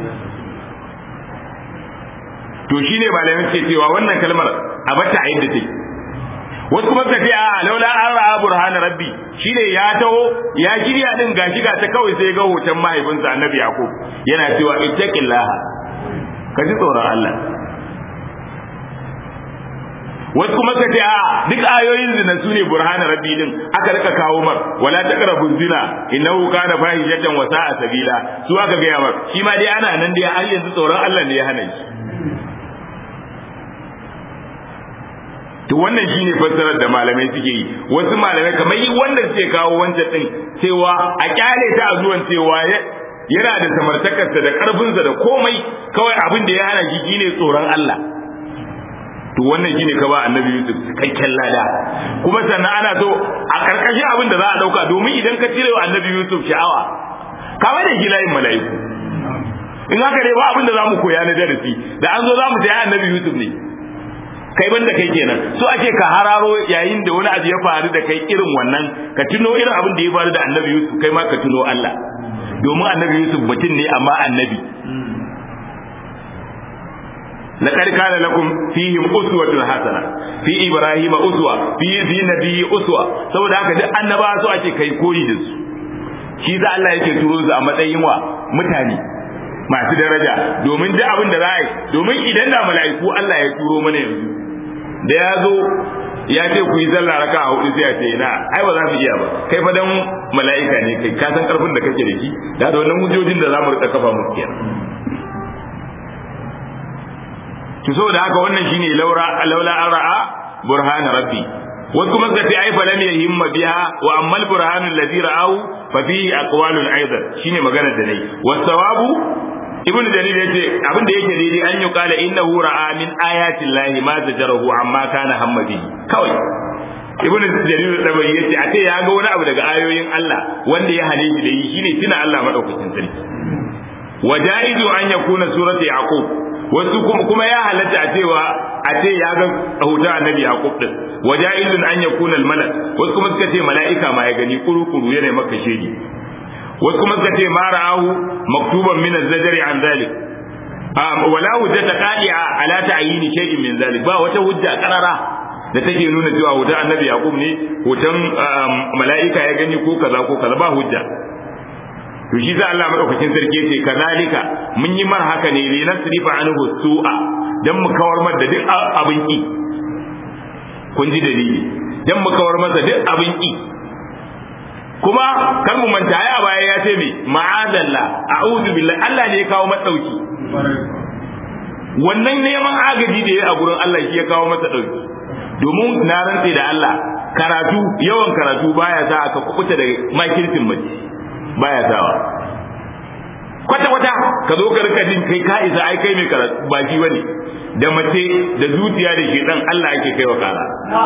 to shine malamin ke cewa wannan kalmar a bata a yadda take wasu kuma suka ce a laula an ra'a burhan rabbi shine ya taho ya shirya din gashi ga ta kawai sai ga hoton mahaifinsa annabi yakub yana cewa ittaqillaha ka ji tsoron Allah wasu kuma suka ce a duk ayoyin zina su ne burhan rabbi din aka rika kawo mar wala taqrabu zina innahu kana fahishatan wa sa'a sabila su aka ga mar shi ma dai ana nan dai har yanzu tsoron Allah ne ya hana shi to wannan shine fassarar da malamai suke yi wasu malamai kamar yi wanda suke kawo wancan din cewa a kyale ta a zuwan cewa yana da samartakarsa da karfinsa da komai kawai abin da ya hana shi shine tsoron Allah to wannan shine ka ba annabi Yusuf cikakken lada kuma sannan ana so a karkashin abin da za a dauka domin idan ka cire wa annabi Yusuf sha'awa kamar da gilayin mala'iku in haka dai ba abin da za mu koya na darasi da an zo za mu ta annabi Yusuf ne kai banda kai kenan so ake ka hararo yayin da wani abu ya faru da kai irin wannan ka tuno irin abin da ya faru da annabi Yusuf kai ma ka tuno Allah domin annabi Yusuf mutum ne amma annabi لقد كان لكم فيهم أسوة حسنة في إبراهيم أسوة في ذي نبي أسوة saboda haka duk annaba su ake kai koyi da su shi za Allah yake turo su a matsayin wa mutane masu daraja domin duk abin da za a yi domin idan da mala'iku Allah ya turo mana yanzu da ya zo ya ce ku yi zalla raka a hudu sai a ce na ai ba za mu iya ba kai fa dan mala'ika ne kai ka san karfin da kake da shi da da wannan hujjojin da za mu rika kafa muku kenan to saboda haka wannan shine laura laula an ra'a burhan rabbi wasu kuma suka ce ai fa lam yahimma biha wa amma al burhan alladhi ra'ahu fa fihi aqwalun aidan shine magana da nayi wasawabu ibn jarir yace abin da yake daidai an yi kala innahu ra'a min ayati llahi ma zajarahu amma kana hammadi kawai ibn jarir da bai yace a ce ya ga wani abu daga ayoyin Allah wanda ya hane shi da yi shine tuna Allah madaukakin sarki wajaizu an yakuna surati yaqub wasu kuma ya halatta a cewa a ce ya ga hoton annabi yaqub din waja'ilun an yakuna al-malak wasu kuma suka ce mala'ika ma ya gani kuru-kuru yana maka shedi wasu kuma suka ce ma ra'ahu maktuban min az-zajri an zalik wala hujjata qadi'a ala ta'yini shay'in min zalik ba wata hujja karara da take nuna cewa hoton annabi yaqub ne hoton mala'ika ya gani ko kaza ko kaza ba hujja to shi za Allah madaukakin sarki yace kazalika mun yi mar haka ne li nasrifa anhu su'a dan mu kawar mar da duk abin ki kun ji dalili dan mu kawar masa duk abin ki kuma kar mu manta ya baya ya ce me ma'azalla a'udhu billahi Allah ne ya kawo madauki wannan neman agaji da ya a gurin Allah shi ya kawo masa dauki domin na rantse da Allah karatu yawan karatu baya sa aka kubuta da makircin mace baya sawa kwata kwata ka zo ka rika jin kai ka isa ai kai mai karatu ba shi bane da mace da zuciya da shi dan Allah ake kaiwa kara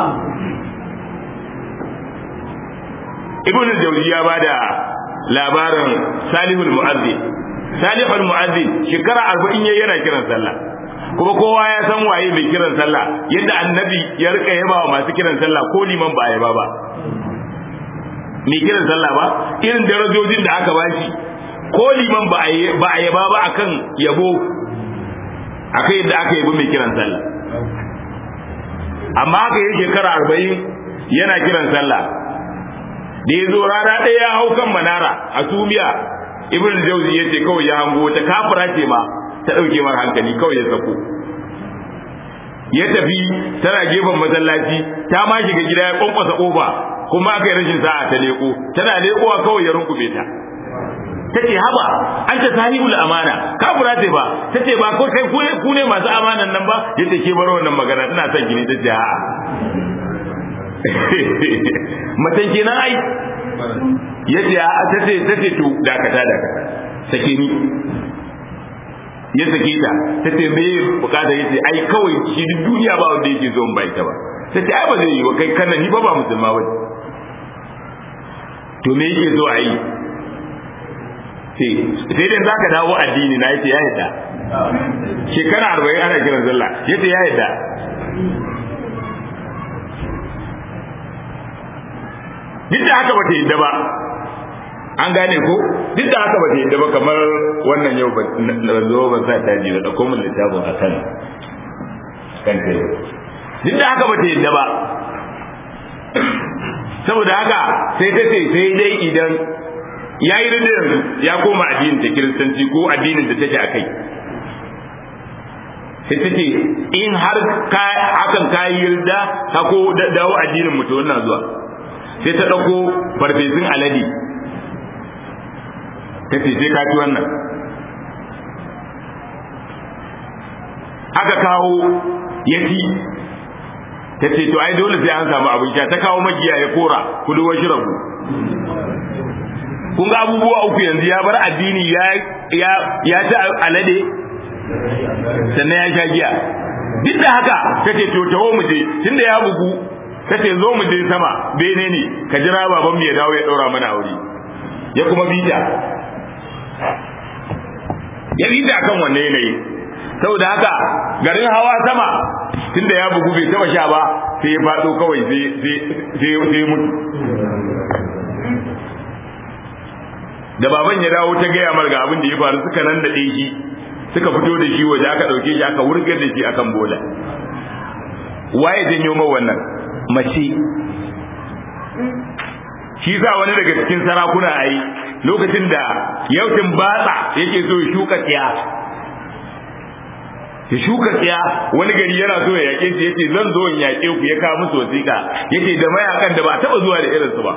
ibn al-jawzi ya bada labarin salihul mu'azzin salihul mu'azzin shekara 40 yayi yana kiran sallah kuma kowa ya san waye mai kiran sallah yadda annabi ya rika yaba wa masu kiran sallah ko liman ba yaba ba mai kiran sallah ba irin darajojin da aka bashi ko liman ba a yaba ba akan yabo akai yadda aka yabi mai kiran sallah amma aka yi shekara arba'in yana kiran sallah da ya zo rana ɗaya ya hau kan manara a sumiya ibn jauzi ya ce kawai ya hango ta kafira ce ma ta ɗauke mar hankali kawai ya sako ya tafi tana gefen masallaci ta ma shiga gida ya kwankwasa kofa kuma aka yi rashin sa'a ta leko tana lekowa kawai ya runkume ta ta ce haba an ta sahibul amana kafura ce ba ta ce ba ko kai ku ne masu amanan nan ba ya ce ke bar wannan magana tana son gini ta ce a'a matan kenan ai ya ce a ta ce ta ce to dakata dakata sake ni ya sake ta ta ce me bukata ya ce ai kawai shi duk duniya ba wanda yake zo in bai ta ba ta ce ai ba zai yi wa kai kana ni ba ba musulma ba to me yake zo a yi sai dai za ka dawo addini na yace ya yadda shekara arba'in ana kiran sallah yace ya yadda duk da haka bata yadda ba an gane ko duk da haka bata yadda ba kamar wannan yau na zo ban sa taji da dauko min littafin a kan kan kai duk da haka bata yadda ba saboda haka sai ta ce sai dai idan ya yi rinda yanzu ya koma addinin ta kiristanci ko addinin da take a kai sai ta ce in har hakan ka yi yarda ka ko dawo addinin mutu wannan zuwa sai ta ɗauko farfesun alade ta ce sai ka ci wannan aka kawo ya ci ta ce to ai dole sai an samu abin sha ta kawo magiya ya kora kudu wa shirabu kun ga abubuwa uku yanzu ya bar addini ya ya ya ci alade sannan ya sha giya duk da haka tace to taho mu je tunda ya bugu tace zo mu je sama bene ne ka jira baban mu ya dawo ya daura mana aure ya kuma bita ya bita kan wanne yanayi saboda haka garin hawa sama tunda ya bugu bai taba sha ba sai ya faɗo kawai sai sai sai mutu da baban ya dawo ta gaya mar ga abin da ya faru suka nan da shi suka fito da shi waje aka dauke shi aka wurgar da shi akan bola waye janyo ma wannan mace shi sa wani daga cikin sarakuna ai lokacin da yautin batsa yake so ya shuka tsiya ya shuka tsiya wani gari yana so ya yake shi yace zan zo in yake ku ya kawo musu wasiƙa yace da mayakan da ba taba zuwa da irinsu ba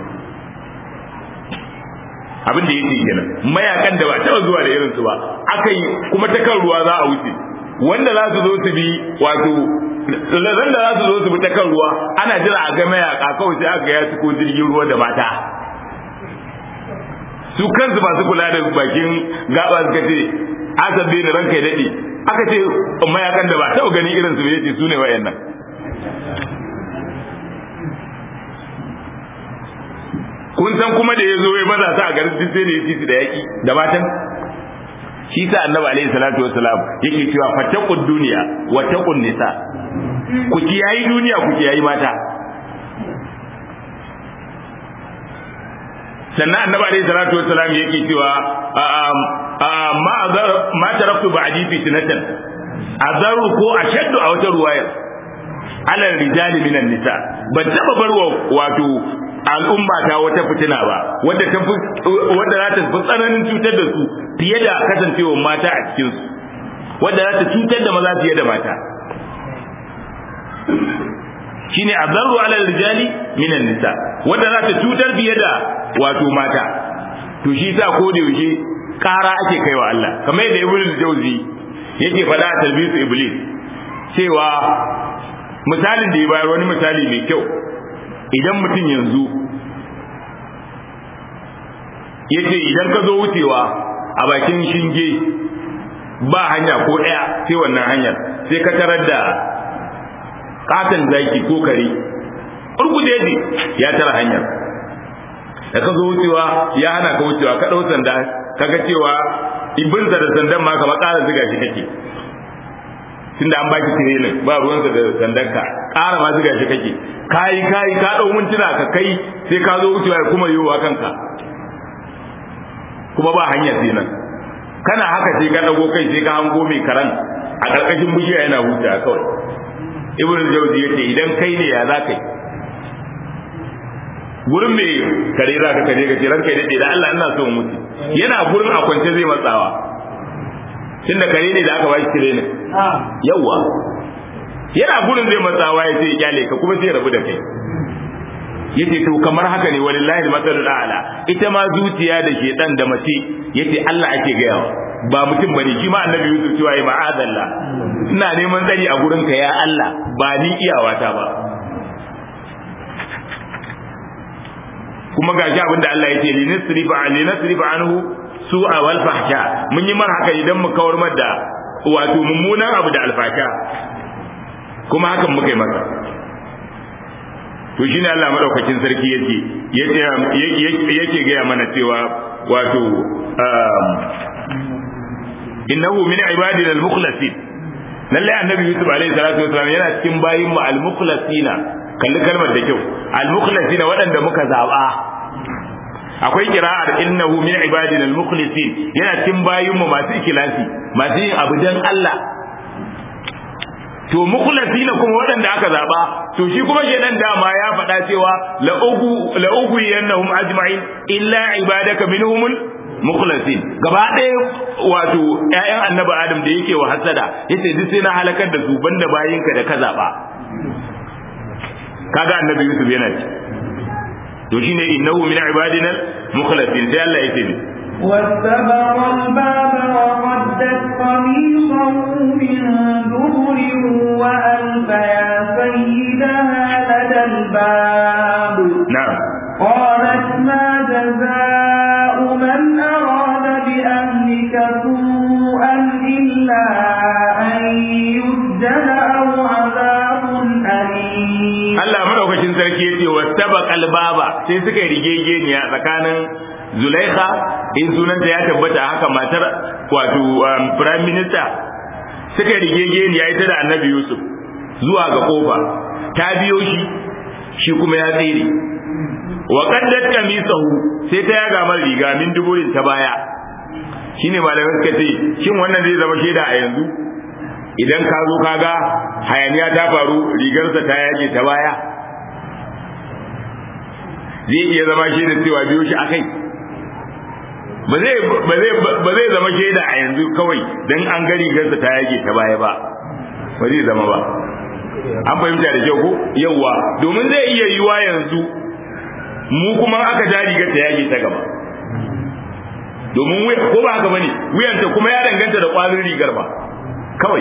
abin da yake kenan mayakan da ba taɓa zuwa da irinsu ba aka yi kuma ta kan ruwa za a wuce wanda za su zo su bi wato zan da za su zo su bi ta kan ruwa ana jira a ga mayaka kawai sai aka ya ko jirgin ruwa da mata su kansu masu kula da bakin gaba suka ce asabe da ranka ya daɗe aka ce mayakan da ba taɓa ganin irinsu ba yace su ne wa'annan kun san kuma da ya zo ya maza ta a garin duk sai da ya ci su da yaƙi da matan shi sa annabi alaihi salatu wassalam yake cewa fattaqud dunya wa taqun nisa ku kiyayi duniya ku kiyayi mata sannan annabi alaihi salatu wassalam yake cewa ma azar ma taraktu ba'di fitnatan azaru ko ashaddu a wata ruwayar ala rijali minan nisa ban taba barwa wato al'umma ta wata fitina ba wadda ta wadda za ta fi tsananin cutar da su fiye da kasancewar mata a cikin su wadda za ta cutar da maza fiye da mata shine adarru ala rijali minan nisa wadda za ta cutar fiye da wato mata to shi sa ko da yaushe kara ake kaiwa Allah kamar yadda ibnu jawzi yake faɗa a talbisu iblis cewa misalin da ya bayar wani misali mai kyau idan mutum yanzu ya ce idan ka zo wucewa a bakin shinge ba hanya ko ɗaya sai wannan hanyar sai ka tarar da katon zaki ko kare urguje ne ya tara hanyar da ka zo wucewa ya hana ka wucewa ka ɗau sanda ka ga cewa ibinsa da sandan ma kamar ƙara ziga shi kake tunda an baki tirenin ba ruwansa da sandanka ƙara ma ziga shi kake kayi kayi ka ɗau mintuna ka kai sai ka zo wucewa ya kuma yiwuwa kanka kuma ba hanya sai nan kana haka sai ka ɗago kai sai ka hango mai karan a ƙarƙashin bishiya yana huta kawai ibn jawzi yace idan kai ne ya za kai gurin mai kare za ka kaje ka ce ranka daɗe da Allah ina so mutu yana gurin a kwance zai matsawa tunda kare ne da aka ba shi tirenin yawa yana gurin zai matsawa ya ce ya kyale ka kuma sai rabu da kai yace to kamar haka ne walillahi masalul a'la ita ma zuciya da shedan da mace yace Allah ake gayawa ba mutum bane shi ma annabi Yusuf cewa ya ma'adallah ina neman tsari a gurin ka ya Allah ba ni iyawata ba kuma gashi abin da Allah yake linasrifa linasrifa anhu su'a wal fahsha mun yi mar haka idan mu kawar mar da wato mummunan abu da alfasha kuma hakan muka yi masa to shine Allah madaukakin sarki yake yake yake gaya mana cewa wato innahu min ibadina al-mukhlasin lalle annabi yusuf alaihi salatu wasallam yana cikin bayin mu al-mukhlasina kalli kalmar da kyau al-mukhlasina waɗanda muka zaba akwai kira'ar innahu min ibadina al-mukhlisin yana cikin bayin mu masu ikhlasi masu yin abu dan Allah to mukhlasina kuma waɗanda aka zaba to shi kuma shedan dama ya faɗa cewa la ugu la ugu yanahum ajma'in illa ibadaka minhumul mukhlasin gaba ɗaya wato ƴaƴan annabi adam da yake wa hasada yace duk sai na halakar da su banda bayinka da ka zaba kaga annabi yusuf yana ci to shine innahu min ibadina mukhlasin sai Allah yake ni واستبق الباب وقدت قميصه من دبر وألف يا سيدها لدى الباب نعم قالت ما جزاء من أراد بأهلك سوءا إلا أن يسجن أو عذاب أليم Allah madaukakin sarki yace wastabaq albaba sai suka yi rigegeniya tsakanin Zulaikha in sunanta ya tabbata haka matar wato prime minister suka yi rigegeniya ita da Annabi Yusuf zuwa ga kofa ta biyo shi shi kuma ya tsere wa qaddat kamisahu sai ta yaga mar riga min duburin ta baya shine malamai suka ce shin wannan zai zama shaida a yanzu idan ka zo kaga hayaniya ta faru rigarsa ta yage ta baya zai iya zama shaida cewa biyo shi akai ba zai ba zai ba zai zama shaida a yanzu kawai dan an ga rigarsa ta yage ta baya ba ba zai zama ba an fahimta da kyau ko yawa domin zai iya yiwa yanzu mu kuma aka ja rigar ta yage ta gaba domin ko ba haka bane wuyanta kuma ya danganta da kwarin rigar ba kawai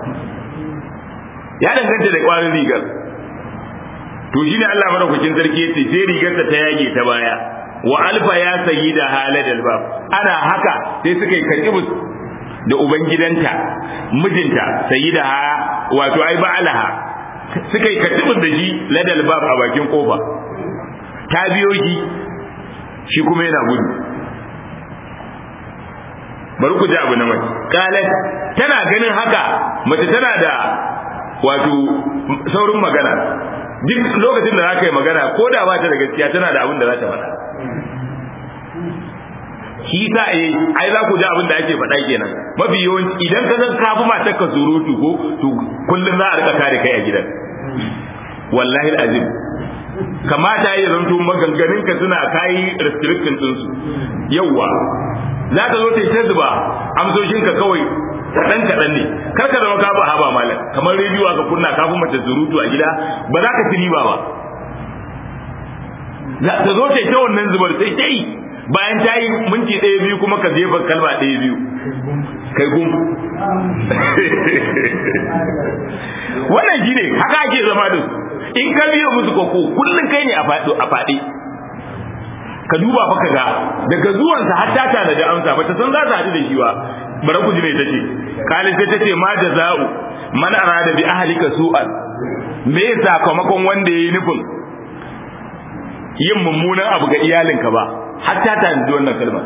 ya danganta da kwarin rigar to shine Allah madaukakin sarki yace sai rigarsa ta yage ta baya wa alfa ya sayyida haladal bab ana haka sai suka yi kajibus da ubangidanta mijinta sayyida ha wato ai ba'alaha suka yi kajibus da shi ladal bab a bakin kofa ta biyo shi shi kuma yana gudu bari ku ji abu na mace qalat tana ganin haka mace tana da wato saurin magana duk lokacin da zaka yi magana ko da ba ta da gaskiya tana da abin da za ta faɗa shi sa eh ai za ku ji abin da ake faɗa kenan mafi yawanci idan ka zan kafi matar ka surutu ko to kullum za a rika kare kai a gidan wallahi azim kamata ya zanto maganganun ka suna kayi restriction din su yawa za ka zo ta ta zuba amsoshin ka kawai kaɗan kaɗan ne kar ka zama kafa haba malam kamar rediyo ka kunna kafin mace surutu a gida ba za ka ci riba ba ta zo ta ta wannan zubar sai ta yi bayan ta yi minti ɗaya biyu kuma ka jefa kalma ɗaya biyu kai gum wannan shi ne haka ake zama da su in ka biyo musu koko kullum kai ne a faɗi ka duba fa ga daga zuwansa har ta tana da amsa ba ta san za ta haɗu da shi ba bara ku ji me tace kalin sai tace ma jaza'u man arada bi ahlika su'an me sakamakon wanda yayi nufin yin mummunan abu ga iyalinka ba har ta tana da wannan kalma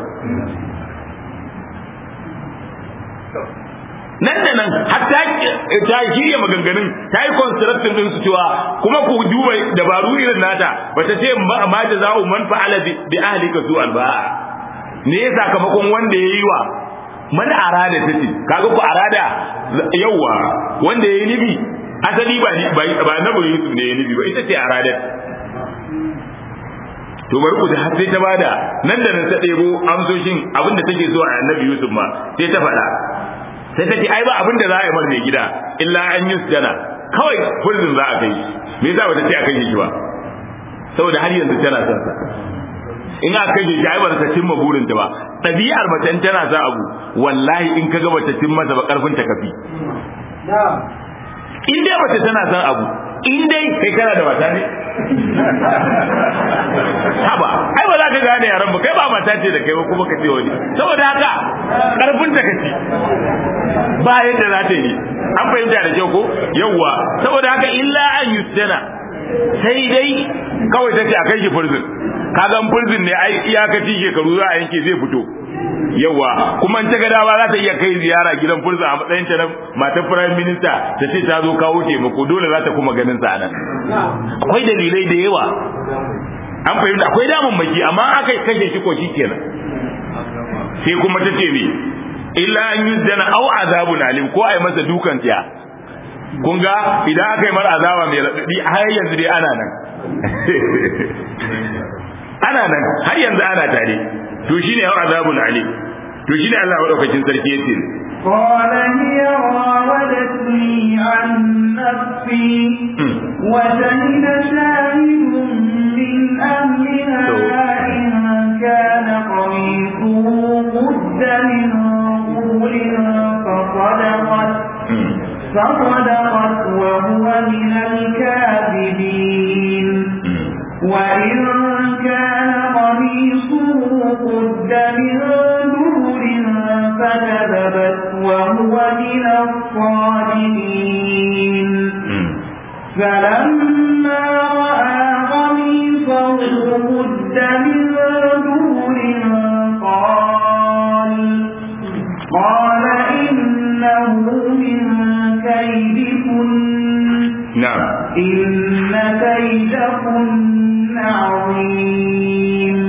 nan da nan har ta ta shirya maganganun ta yi construction din su cewa kuma ku duba dabaru irin nata bata ce ma jaza'u man fa'ala bi ahlika su'an ba ne ya sakamakon wanda yayi wa man arada tace kaga ku arada yawa wanda yayi nibi asali ba ba nabi Yusuf ne yayi nibi ba ita ce arada to bari ku da har sai ta bada nan da nan ta ɗebo amsoshin abinda take so a annabi Yusuf ma sai ta faɗa sai ta ce ai ba abin da za a yi mar mai gida illa an yi sujana kawai kullum za a kai me yasa bata ce a kai shi ba saboda har yanzu tana son sa in aka kai shi ai ba ta cimma burin ta ba ɗabi'ar mace in tana son abu wallahi in ka ga bata cimma ta ba karfin ta kafi in dai mace tana son abu in dai kai kana da mata ne haba ai ba za ka gane yaran ba kai ba mata ce da kai ba kuma ka ce wani saboda haka karfin ta kaci ba yadda za ta yi an fahimta da kyau ko yawwa saboda haka illa an yustana sai dai kawai ta ce a kai shi furzin kaga furzin ne ai iyakaci shekaru za a yanke zai fito yawa kuma ta ga dama za ta iya kai ziyara gidan fursa a matsayin ta na matar prime minister ta ce ta zo kawo taimako dole za ta kuma ganin sa nan akwai dalilai da yawa an fahimta akwai damammaki amma aka kashe shi ko kenan sai kuma ta ce me illa an yi zana au azabun alim ko ai masa dukan tiya kun ga idan aka yi mara azaba mai raɗaɗi har yanzu dai ana nan ana nan har yanzu ana tare to shine yau azabun ali to shine Allah madaukakin sarki yace قال هي راودتني عن نفسي وشهد شاهد من أهلها إن كان قميصه قد من قول فصدقت فصدقت وهو من الكاذبين وإن كان قميصه قد من دبر فكذبت وهو من الصادقين فلما رأى قميصه قد من دبر قال قال إنه من كيدكن na'am إن كيدكن عظيم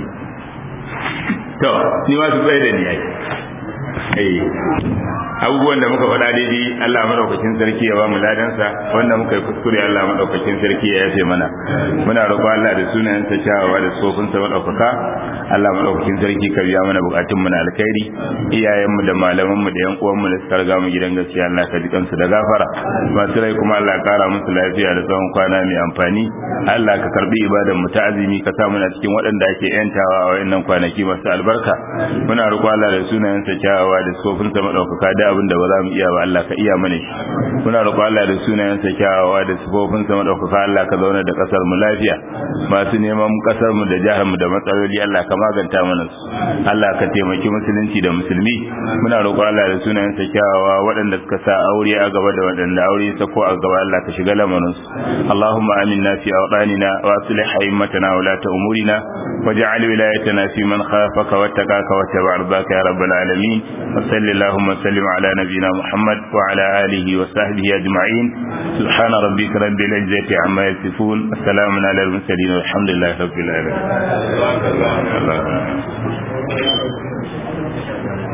to ni ma su tsaye da ni ai eh abubuwan da muka faɗa daidai Allah madaukakin sarki ya ba mu ladansa wanda muka yi kuskure Allah madaukakin sarki ya yafe mana muna roƙon Allah da sunayen sa kyawawa da sofin sa madaukaka Allah madaukakin sarki ka biya mana bukatun mu na alkhairi iyayen mu da malaman mu da yan uwan mu da suka riga mu gidan gaskiya Allah ka ji kansu da gafara masu rai kuma Allah kara musu lafiya da tsawon kwana mai amfani Allah ka karbi ibadan mu ta azumi ka sa muna cikin waɗanda ake yantawa a wayannan kwanaki masu albarka muna roƙon Allah da sunayen sa kyawawa da sofin sa madaukaka da iya abin da ba za mu iya ba Allah ka iya mana shi muna roƙo Allah da sunayensa kyawawa da sifofin sa madaukaka Allah ka zauna da kasar mu lafiya masu neman kasar mu da jihar mu da matsaloli Allah ka maganta mana su Allah ka taimaki musulunci da musulmi muna roƙo Allah da sunayensa kyawawa waɗanda suka sa aure a gaba da waɗanda aure ta ko a gaba Allah ka shiga lamarin su Allahumma aminna fi awdanina wa aslih a'immatana wa la umurina waj'al wilayatana fi man khafaka wattaqaka wattaba' ardaka ya rabbal alamin wa sallallahu wa sallim ala nabiyyina Muhammad wa ala alihi wa sahbihi ajma'in subhana rabbika rabbil izzati amma yasifun assalamu ala al mursalin walhamdulillahi rabbil alamin